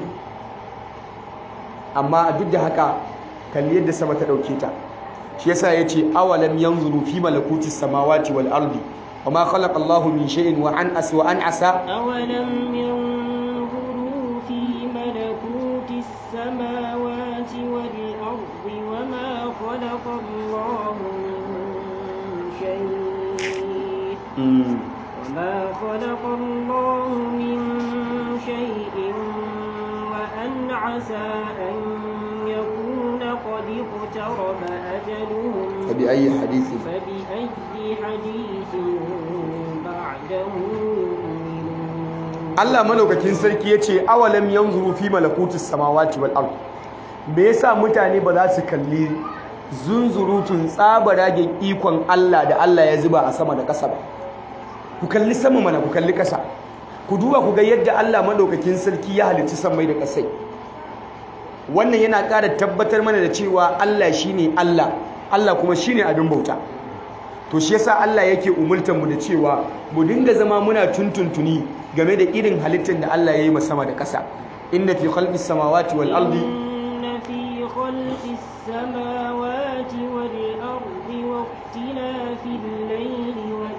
amma duk da haka kalli yadda sama ta dauke ta shi yasa yace awalam yanzuru fi malakuti samawati wal ardi wama khalaqa Allahu min shay'in wa an as wa an asa أولم ينظروا في ملكوت السماوات والأرض وما خلق الله من شيء وما خلق الله من شيء وأن عسى أن يكون قد اقترب أجلهم فبأي حديث فبأي حديث بعده يؤمنون Allah malaukakin sarki yace awalam yanzuru fi malakutis samawati wal ard me yasa mutane ba za su kalli zunzurutun tsabaragen ikon Allah da Allah ya zuba a sama da ƙasa ba ku kalli sama mana ku kalli ƙasa ku duba ku ga yadda Allah madaukakin sarki ya halicci sammai da ƙasai wannan yana ƙara tabbatar mana da cewa Allah shine Allah Allah kuma shine abin bauta to shi yasa Allah yake umultar mu da cewa mu dinga zama muna tuntuntuni game da irin halittar da Allah ya yi sama da ƙasa inna fi khalqis samawati wal ardi إن في خلق السماوات والأرض واختلاف الليل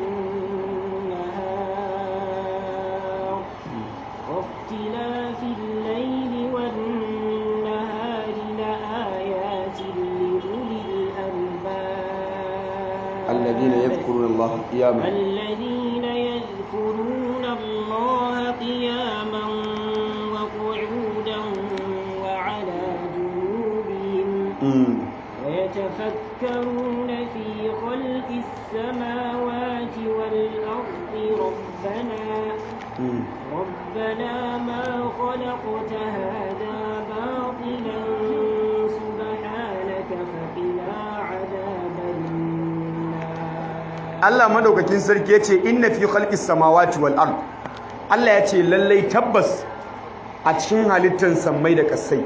والنهار واختلاف الليل والنهار لآيات لأولي الألباب الذين يذكرون الله قياما الذين يذكرون الله قياما وقعودا وعلى جنوبهم Mm. ويتفكرون في خلق السماوات والأرض ربنا ربنا ما خلقت هذا باطلا سبحانك فقنا عذاب النار Allah madaukakin sarki yace inna fi khalqis samawati wal ard Allah yace lallai tabbas a cikin halittar sammai da kasai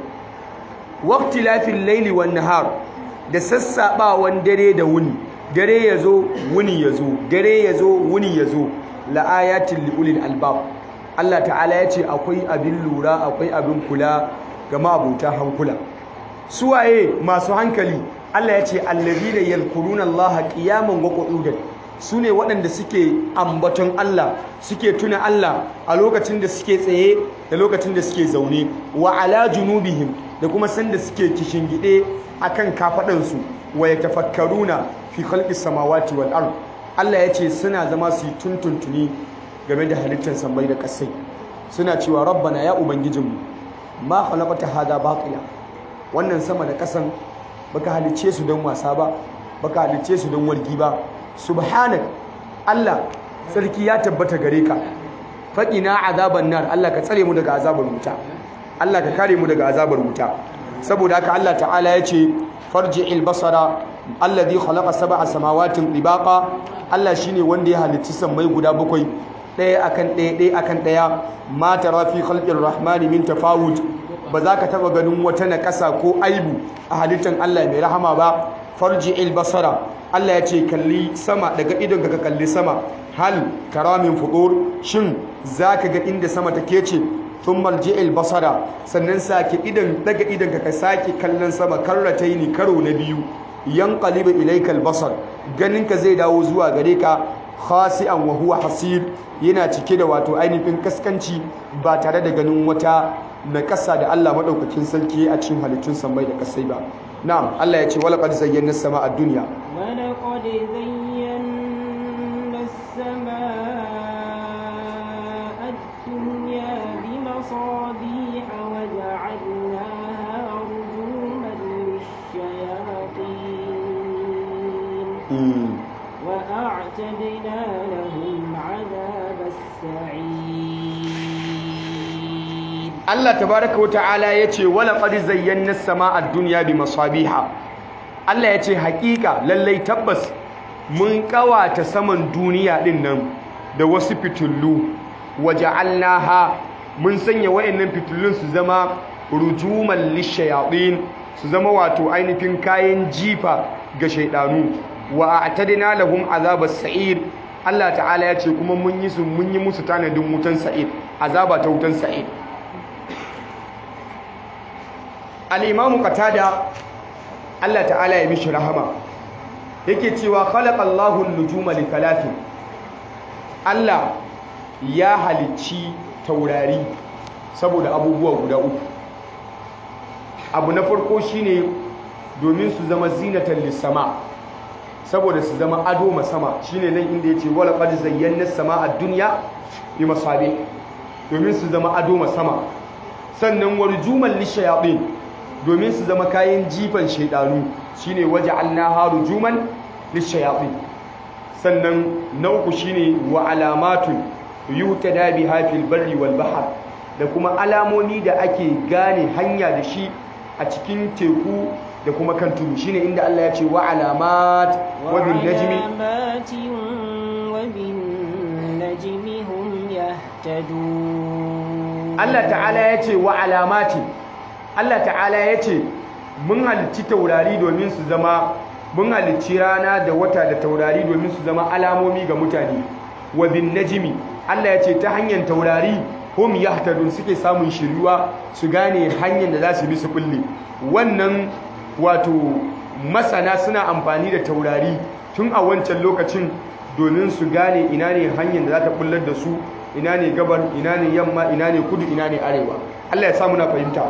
waqtilafil layli wan nahar da sassabawan dare da wuni dare yazo wuni yazo dare yazo wuni yazo la ayatin li ulil albab Allah ta'ala yace akwai abin lura akwai abin kula ga mabuta hankula suwaye masu hankali Allah yace allazina yadhkuruna Allah qiyaman wa qu'udan su ne waɗanda suke ambaton Allah suke tuna Allah a lokacin da suke tsaye da lokacin da suke zaune wa ala junubihim da kuma sanda suke kishingide akan kafaɗansu wa yatafakkaruna fi khalqis samawati wal ard Allah yace suna zama su yi tuntuntuni game da halittar sammai da ƙasai suna cewa rabbana ya ubangijinmu ma khalaqta hada batila wannan sama da ƙasan baka halicce su don wasa ba baka halicce su don wargi ba subhanak Allah sarki ya tabbata gare ka faqina azaban nar Allah ka tsare mu daga azabar wuta Allah ka kare mu daga azabar wuta saboda haka Allah ta'ala ya ce farji'il basara alladhi khalaqa sab'a samawatin tibaqa Allah shine wanda ya halicci sammai guda bakwai ɗaya akan ɗaya ɗaya akan ɗaya ma tara fi khalqir rahmani min tafawut ba za ka taba ganin wata naƙasa ko aibu a halittar Allah mai rahama ba farji'il basara Allah ya ce kalli sama daga idon ka kalli sama hal karamin fudur shin zaka ga inda sama take ce thumma alji'il basara sannan sake idan daga idon ka sake kallon sama karrataini karo na biyu yanqalibu ilayka albasar ganin ka zai dawo zuwa gare ka khasi'an wa huwa hasir yana cike da wato ainihin kaskanci ba tare da ganin wata na ƙasa da Allah madaukakin sarki a cikin halittun samai da kasai ba na'am Allah ya ce wala qad zayyana as-samaa ad-dunya ولقد زينا السماء الدنيا بمصابيح وجعلناها رجوما للشياطين وأعتدنا لهم عذاب السعير Allah tabaraka wata'ala yace wala qad zayyana as-samaa ad-dunya bi masabiha Allah yace hakika lallai tabbas mun kawata saman duniya din nan da wasu fitullu waja'alnaha mun sanya wayannan fitullun su zama rujuman lishayatin su zama wato ainihin kayan jifa ga shaydanu wa a'tadna lahum azabas sa'ir Allah ta'ala yace kuma mun yi su mun yi musu tanadin wutan sa'ir azaba ta wutan sa'ir al'imamu katada Allah ta'ala ya mishi rahama yake cewa khalaqallahu nujuma li talatin Allah ya halicci taurari saboda abubuwa guda uku abu na farko shine domin su zama zinatan lissama saboda su zama ado masama shine nan inda yace wala qad zayyana as-samaa ad-dunya bi masabih domin su zama ado masama sannan warjuman lishayatin domin su zama kayan jifan shaidanu shine waja'alnaha rujuman lishayatin sannan na uku shine wa alamatun yutada biha fil barri wal bahr da kuma alamomi da ake gane hanya da shi a cikin teku da kuma kan tudu shine inda Allah ya ce wa alamat wa bin najmi وعلامات وبالنجم هم يهتدون Allah ta'ala ya ce wa alamatin Allah ta'ala ya ce mun halicci taurari domin su zama mun halicci rana da wata da taurari domin su zama alamomi ga mutane wa bin najmi Allah ya ce ta hanyar taurari hum yahtadun suke samun shiryuwa su gane hanyar da za su bi su kulle wannan wato masana suna amfani da taurari tun a wancan lokacin domin su gane ina ne hanyar da za ta bullar da su ina ne gabar ina ne yamma ina ne kudu ina ne arewa Allah ya samu na fahimta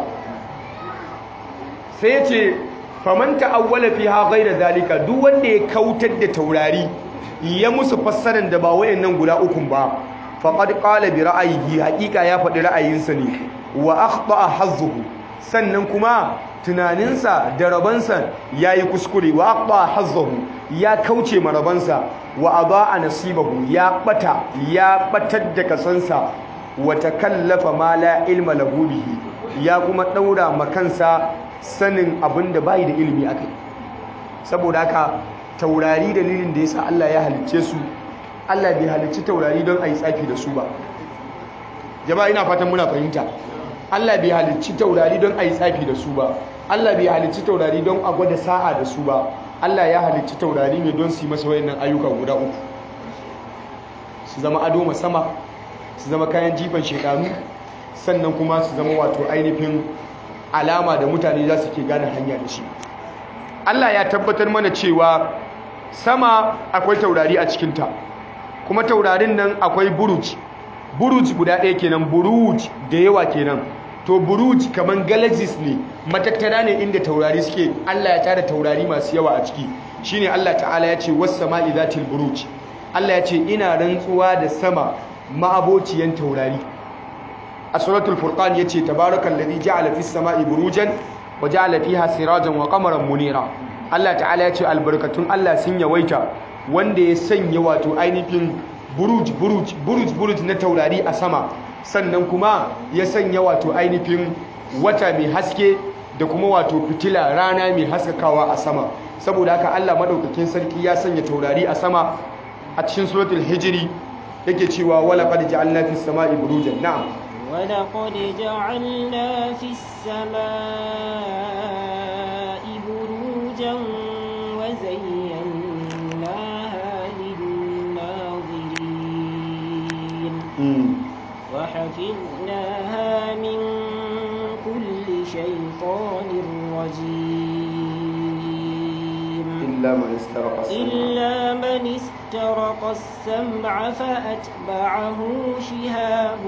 sai ya ce faman ta'awwala fiha ghayra zalika duk wanda ya kautar da taurari ya musu fassarar da ba wayannan guda ukun ba faqad qala bi ra'ayihi haqiqa ya faɗi ra'ayinsa ne wa akhta'a hazzuhu sannan kuma tunaninsa da rabansa yayi kuskure wa aqba hazzahu ya kauce ma rabansa wa adaa nasibahu ya bata ya batar da kasansa wa takallafa ma la ilma lahu bihi ya kuma daura makansa sanin abinda bai da ilimi akai saboda haka taurari dalilin da yasa Allah ya halicce su Allah bai halicci taurari don ayi tsafi da su ba jama'a ina fatan muna fahimta Allah bai halicci taurari don ayi tsafi da su ba Allah bai halicci taurari don a gwada sa'a da su ba Allah ya halicci taurari ne don su yi masa wayannan ayyuka guda uku su zama ado sama su zama kayan jifan shekaru sannan kuma su zama wato ainihin alama da mutane za su ke gane hanya da shi Allah ya tabbatar mana cewa sama akwai taurari a cikinta kuma taurarin nan akwai buruj buruj guda ɗaya kenan buruj da yawa kenan to buruj kaman galaxies ne matattara ne inda taurari suke Allah ya tara taurari masu yawa a ciki shine Allah ta'ala ya ce was sama'i zatil buruj Allah ya ce ina rantsuwa da sama ma'abociyan taurari a suratul furqan yace tabarakal ladhi ja'ala fis sama'i burujan wa ja'ala fiha sirajan wa qamaran munira Allah ta'ala ya ce albarkatun Allah sun yawaita wanda ya sanya wato ainihin buruj buruj buruj buruj na taurari a sama sannan kuma ya sanya wato ainihin wata mai haske da kuma wato fitila rana mai haskakawa a sama saboda haka Allah madaukakin sarki ya sanya taurari a sama a cikin suratul hijri yake cewa wala qad ja'alna fis sama'i burujan na'am ولقد جعلنا في السماء بروجا وزيناها للناظرين وحفظناها من كل شيطان رجيم إلا من استرق السمع إلا من استرق السمع فأتبعه شهاب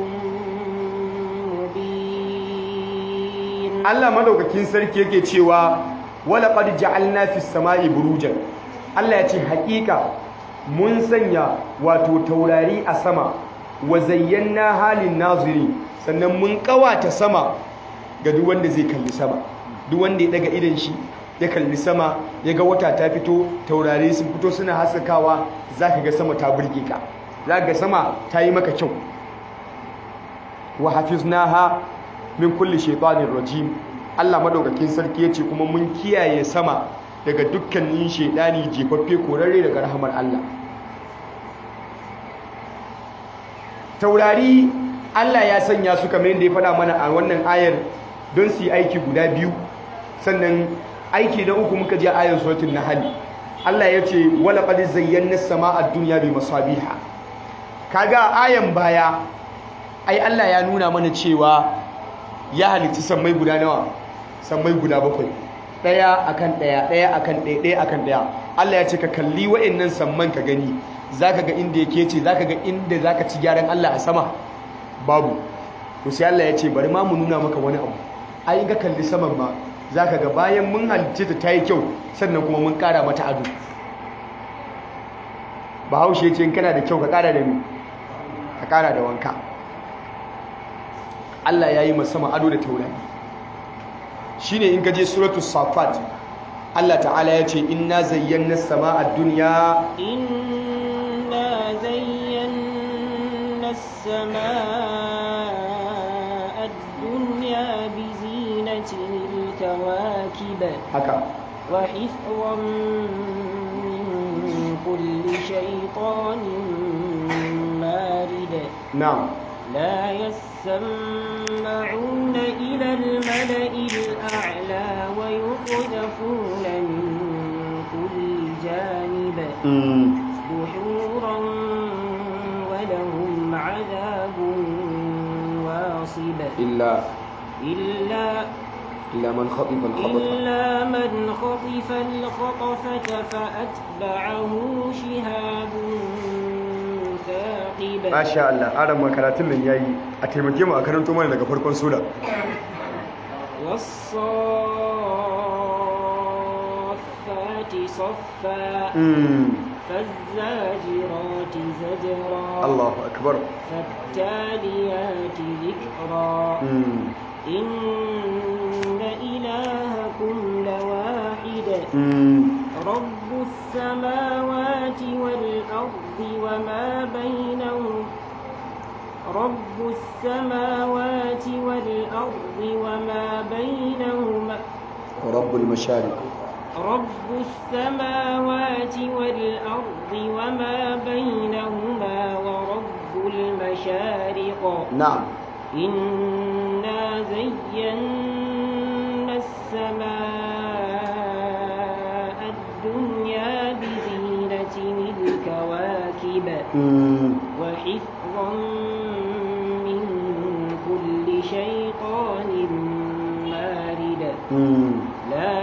مبين Allah madaukakin sarki yake cewa wala qad ja'alna fis sama'i burujan Allah ya ce haƙiƙa mun sanya wato taurari a sama wa zayyana halin naziri sannan mun kawata sama ga duk wanda zai kalli sama duk wanda ya daga idan shi ya kalli sama ya ga wata ta fito taurari sun fito suna haskakawa zaka ga sama ta burge ka zaka ga sama ta yi maka kyau wa hafiznaha min kulli shaytanir rajim Allah madaukakin sarki yace kuma mun kiyaye sama daga dukkanin shaydani jefaffe korarre daga rahamar Allah taurari Allah ya sanya su kamar yadda ya faɗa mana a wannan ayar don su yi aiki guda biyu sannan aiki na uku muka je ayar suratul nahl Allah ya ce wala qad zayyana as-samaa ad-dunya bi masabiha kaga ayan baya ai Allah ya nuna mana cewa ya halitta sammai guda nawa sammai guda bakwai daya akan daya daya akan daya daya akan daya Allah ya ce ka kalli wa'annan samman ka gani zaka ga inda yake ce zaka ga inda zaka ci gyaran Allah a sama babu to sai Allah ya ce bari ma mu nuna maka wani abu ai in ka kalli saman ma zaka ga bayan mun halitta ta tayi kyau sannan kuma mun kara mata ado Bahaushe ya ce in kana da kyau ka kara da ni ka kara da wanka Allah ya yi sama ado da taurari shi ne in gaje suratul safat Allah ta'ala ya ce inna zayyana sama a duniya إنا زينا السماء الدنيا بزينة الكواكب haka وحفظا من كل شيطان مارد na'am لا يسمعون إلى الملأ الأعلى ويقذفون من كل جانب mm. دحورا ولهم عذاب واصب illa إلا illa man khatifa al-khabata إلا من خطف الخطفة فأتبعه شهاب ثاقب masha Allah aran makaratun nan yayi a taimake mu a karanto mana daga farkon sura والصافات صفا mm. فالزاجرات زجرا Allahu akbar فالتاليات ذكرا mm. إن إلهكم إلهكم لواحد mm. رب السماوات والأرض وما بينهم رب السماوات والأرض وما بينهما رب المشارق رب السماوات والأرض وما بينهما ورب المشارق نعم إنا زينا السماء الدنيا بزينة الكواكب mm. وحفظا من كل شيطان مارد Mm. لا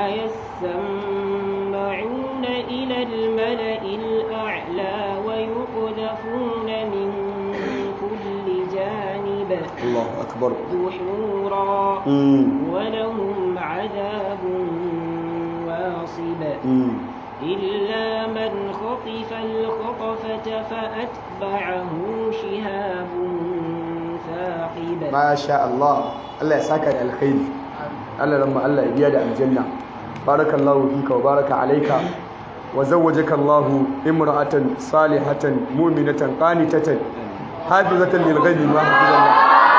يسمعون إلى الملأ الأعلى ويقذفون من كل جانب الله أكبر دحورا mm. ولهم عذاب واصب Mm. إلا من خطف الخطفة فأتبعه شهاب ثاقب ما شاء الله الله يساك الخير الله لما الله يبيد الجنة بارك الله فيك وبارك عليك وزوجك الله امرأة صالحة مؤمنة قانتة حافظة للغيب ما حفظ الله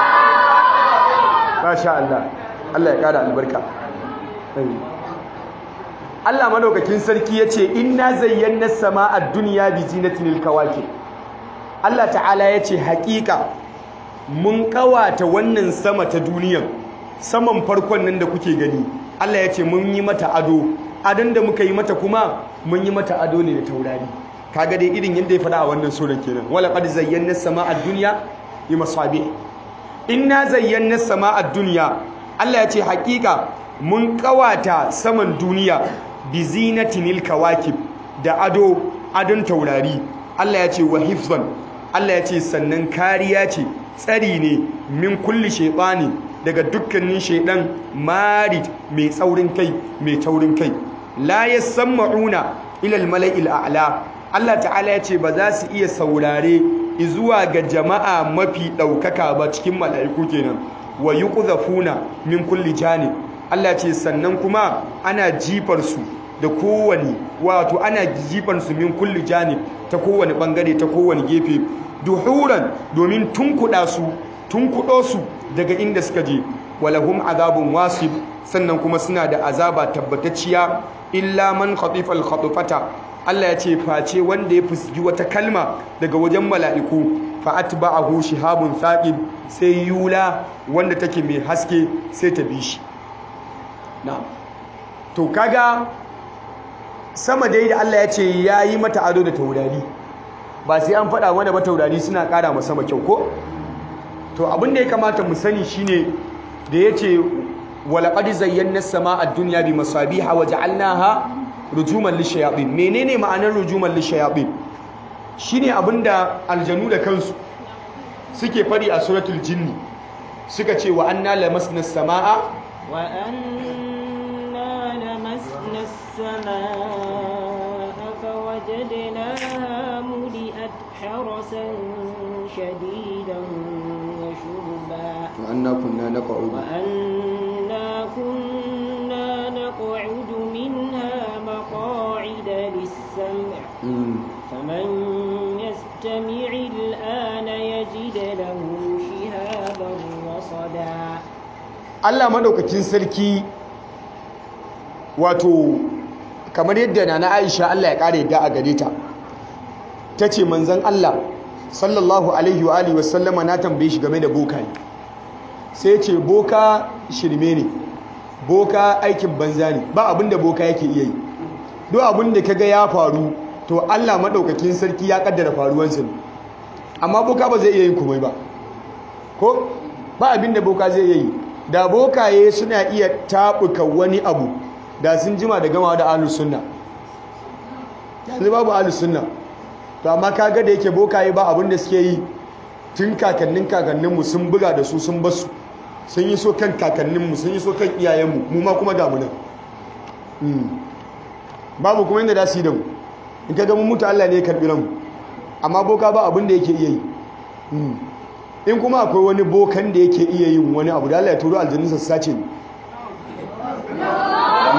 ما شاء الله الله يقال البركة أيوه. Allah madaukakin sarki yace inna zayyana samaa ad-dunya bi zinatil kawakib Allah ta'ala yace haƙiƙa mun kawata wannan sama ta duniyan saman farkon nan da kuke gani Allah yace mun yi mata ado adon da muka yi mata kuma mun yi mata ado ne da taurari kaga dai irin yadda ya faɗa a wannan sura kenan wala qad zayyana samaa ad-dunya bi masabih inna zayyana samaa ad-dunya Allah yace haƙiƙa mun kawata saman duniya bi zinatinil kawakib da ado adon taurari Allah ya ce wa hifzan Allah ya ce sannan kariya ce tsari ne min kulli shaytani daga dukkanin shaidan marid mai tsaurin kai mai taurin kai la yasma'una ila al-mala'il a'la Allah ta'ala ya ce ba za su iya saurare zuwa ga jama'a mafi ɗaukaka ba cikin mala'iku kenan wa yuqzafuna min kulli janib Allah ce sannan kuma ana jifar su da kowane wato ana jifar su min kulli janib ta kowane bangare ta kowane gefe duhuran domin tunkuda su tunkudo su daga inda suka je walahum azabun wasib sannan kuma suna da azaba tabbatacciya illa man khatifa al-khatfata Allah ya ce face wanda ya fusgi wata kalma daga wajen mala'iku fa atba'ahu shihabun thaqib sai yula wanda take mai haske sai ta bi shi na'am to kaga sama dai da Allah ya ce yayi mata ado da taurari ba sai an faɗa wanda ba taurari suna ƙara ma sama kyau ko to abin da ya kamata mu sani shine da yace walaqad zayyana as-samaa ad-dunya bi masabiha wa ja'alnaha rujuman lishayatin menene ma'anar rujuman lishayatin shine abinda aljanu da kansu suke fadi a suratul jinni suka ce wa anna lamasna as-samaa wa anna lamasna as-samaa fawajadnaha muli'at harasan shadidan wa shuba wa anna kunna naq'udu wa anna kunna naq'udu minha مقاعد للسمع فمن يستمع الآن يجد له شهابا رصدا Allah madaukakin sarki wato kamar yadda nana Aisha Allah ya kare da a gare ta tace manzon Allah sallallahu alaihi wa alihi wasallama na tambaye shi game da bokaye sai ce boka shirme ne boka aikin banza ne ba abinda boka yake iya yi duk abinda kaga ya faru to Allah madaukakin sarki ya kaddara faruwansa ne amma boka ba zai iya yin komai ba ko ba abinda boka zai iya yi da bokaye suna iya tabuka wani abu da sun jima da gamawa da ahlus sunna yanzu babu ahlus sunna to amma kaga da yake bokaye ba abinda suke yi tun kakannin kakanninmu sun buga da su sun basu sun yi so kan kakanninmu sun yi so kan iyayenmu mu ma kuma damu nan babu kuma inda da su yi da mu in ka gama mutu Allah ne ya karɓi ranmu amma boka ba abin da yake iya yi in kuma akwai wani bokan da yake iya yin wani abu da Allah ya turo aljanninsa su sace ni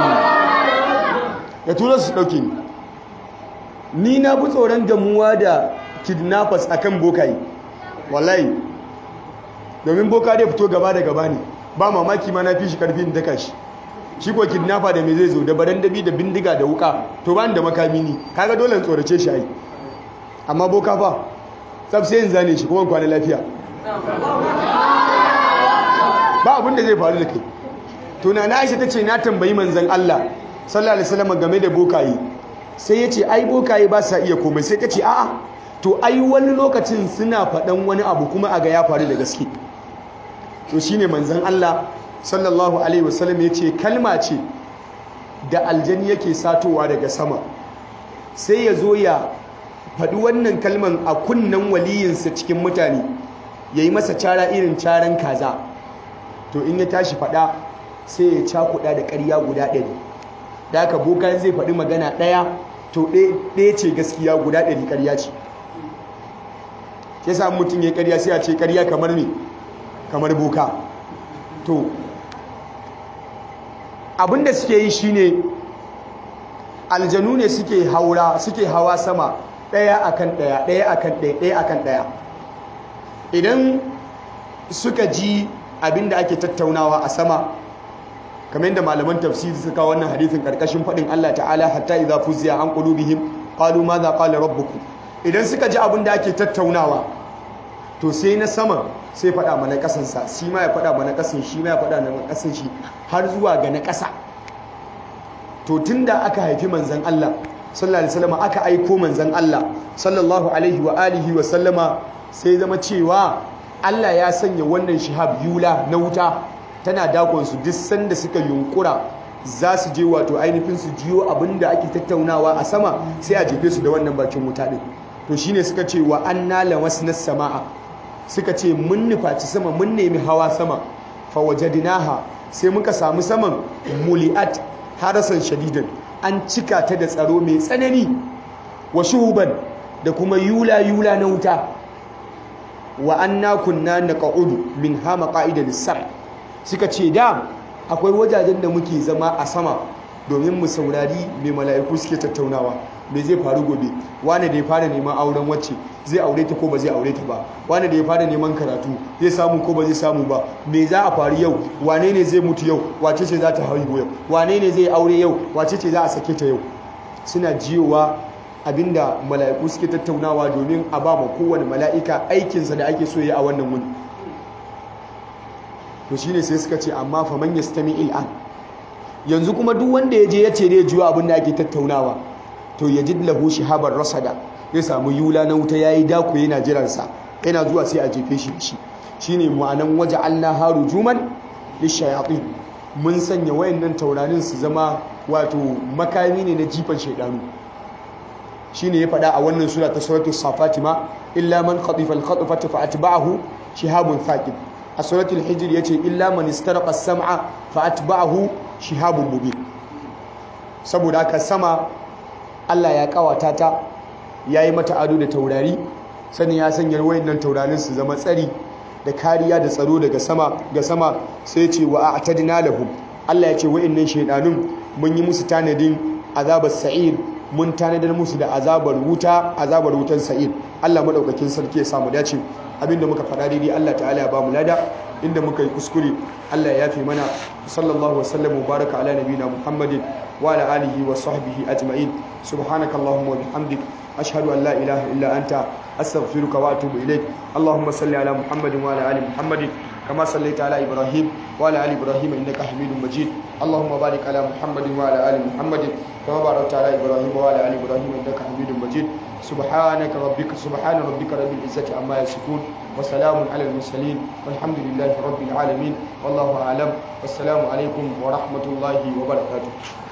ya tura su ɗauke ni ni na fi tsoron gamuwa da kidnappers akan bokaye wallahi domin boka dai fito gaba da gaba ne ba mamaki ma na fi shi karfin daka shi shi ko kidnapper da me zai zo da barandabi da bindiga da wuka to ba da makami ne kaga dole in tsorace shi ai amma boka fa tsaf sai in zane shi kuma kwana lafiya ba abin da zai faru da kai to na Aisha tace na tambayi manzon Allah sallallahu alaihi wasallam game da bokaye sai yace ai bokaye ba sa iya komai sai tace a'a to ai wani lokacin suna faɗan wani abu kuma a ga ya faru da gaske to shine manzon Allah sallallahu alaihi wasallam yace kalma ce da aljani yake satowa daga sama sai ya zo ya faɗi wannan kalman a kunnen waliyinsa cikin mutane ya yi masa cara irin caran kaza to in ya tashi faɗa sai ya cakuɗa da ƙarya guda ɗari da aka boka zai faɗi magana ɗaya to ɗaya ce gaskiya guda ɗari ƙarya ce ya sa mutum ya ƙarya sai a ce ƙarya kamar me kamar boka to abinda suke yi shine aljanu ne suke haura suke hawa sama ɗaya akan ɗaya ɗaya akan ɗaya ɗaya akan ɗaya idan suka ji abinda ake tattaunawa a sama kamar yadda malaman tafsiri suka wannan hadithin karkashin faɗin Allah ta'ala hatta idza fuziya an qulubihim qalu madha qala rabbukum idan suka ji abinda ake tattaunawa to sai na sama sai faɗa mana ƙasansa shi ma ya faɗa mana ƙasan shi ma ya faɗa mana ƙasan shi har zuwa ga na ƙasa to tunda aka haifi manzan Allah sallallahu alaihi wasallam aka aiko manzan Allah sallallahu alaihi wa alihi wa sallama sai zama cewa Allah ya sanya wannan shihab yula na wuta tana dakon su duk sanda suka yunkura za su je wato ainihin su jiyo abinda ake tattaunawa a sama sai a jefe su da wannan bakin wuta din to shine suka ce wa anna lamasna samaa suka ce mun nufaci sama mun nemi hawa sama fa wajadnaha sai muka samu saman muli'at harasan shadidan an cika ta da tsaro mai tsanani wa shuhuban da kuma yula yula na wuta wa anna kunna naqa'udu min ha maqa'ida lis-sam suka ce da akwai wajajen da muke zama a sama domin mu saurari mai mala'iku suke tattaunawa me zai faru gobe wane da ya fara neman auren wacce zai aure ta ko ba zai aure ta ba wane da ya fara neman karatu zai samu ko ba zai samu ba me za a faru yau wane ne zai mutu yau wace ce za ta haihu yau wane ne zai aure yau wace ce za a sake ta yau suna jiyowa abinda mala'iku suke tattaunawa domin a ba ma kowane mala'ika aikinsa da ake so ya a wannan wuni to shine sai suka ce amma fa man yastami il'an yanzu kuma duk wanda ya je ya ce zai jiyo abin da ake tattaunawa to ya ji lahu shihabar rasada ya samu yula na wuta yayi dako yana jiransa yana zuwa sai a jefe shi shi shine ma'anan waje Allah haru juman lishayatin mun sanya wayannan taurarin su zama wato makami ne na jifan shaidanu shine ya faɗa a wannan sura ta suratul safatima illa man khatifa al-khatfata fa atba'ahu shihabun thaqib a suratul hijr yace illa man istaraqa as-sam'a fa atba'ahu shihabun mubin saboda haka sama Allah ya kawata ta yayi mata ado da taurari sannan ya sanya wayannan taurarin su zama tsari da kariya da tsaro daga sama ga sama sai ce wa a'tadna lahum Allah ya ce wayannan shaydanun mun yi musu tanadin azabar sa'ir mun tanadar musu da azabar wuta azabar wutan sa'ir Allah madaukakin sarki ya samu dace abinda muka faɗa daidai Allah ta'ala ya ba mu lada inda muka yi kuskure Allah ya yafe mana sallallahu wa sallam wa baraka ala nabina Muhammadin wa ala alihi wa sahbihi ajma'in subhanaka allahumma wa bihamdik ashhadu an la ilaha illa anta astaghfiruka wa atubu ilaik allahumma salli ala muhammadin wa ala ali muhammadin كما صليت على إبراهيم وعلى آل إبراهيم إنك حميد مجيد اللهم بارك على محمد وعلى آل محمد كما باركت على إبراهيم وعلى آل إبراهيم إنك حميد مجيد سبحانك ربك سبحان ربك رب العزة عما يصفون وسلام على المرسلين والحمد لله رب العالمين والله أعلم والسلام عليكم ورحمة الله وبركاته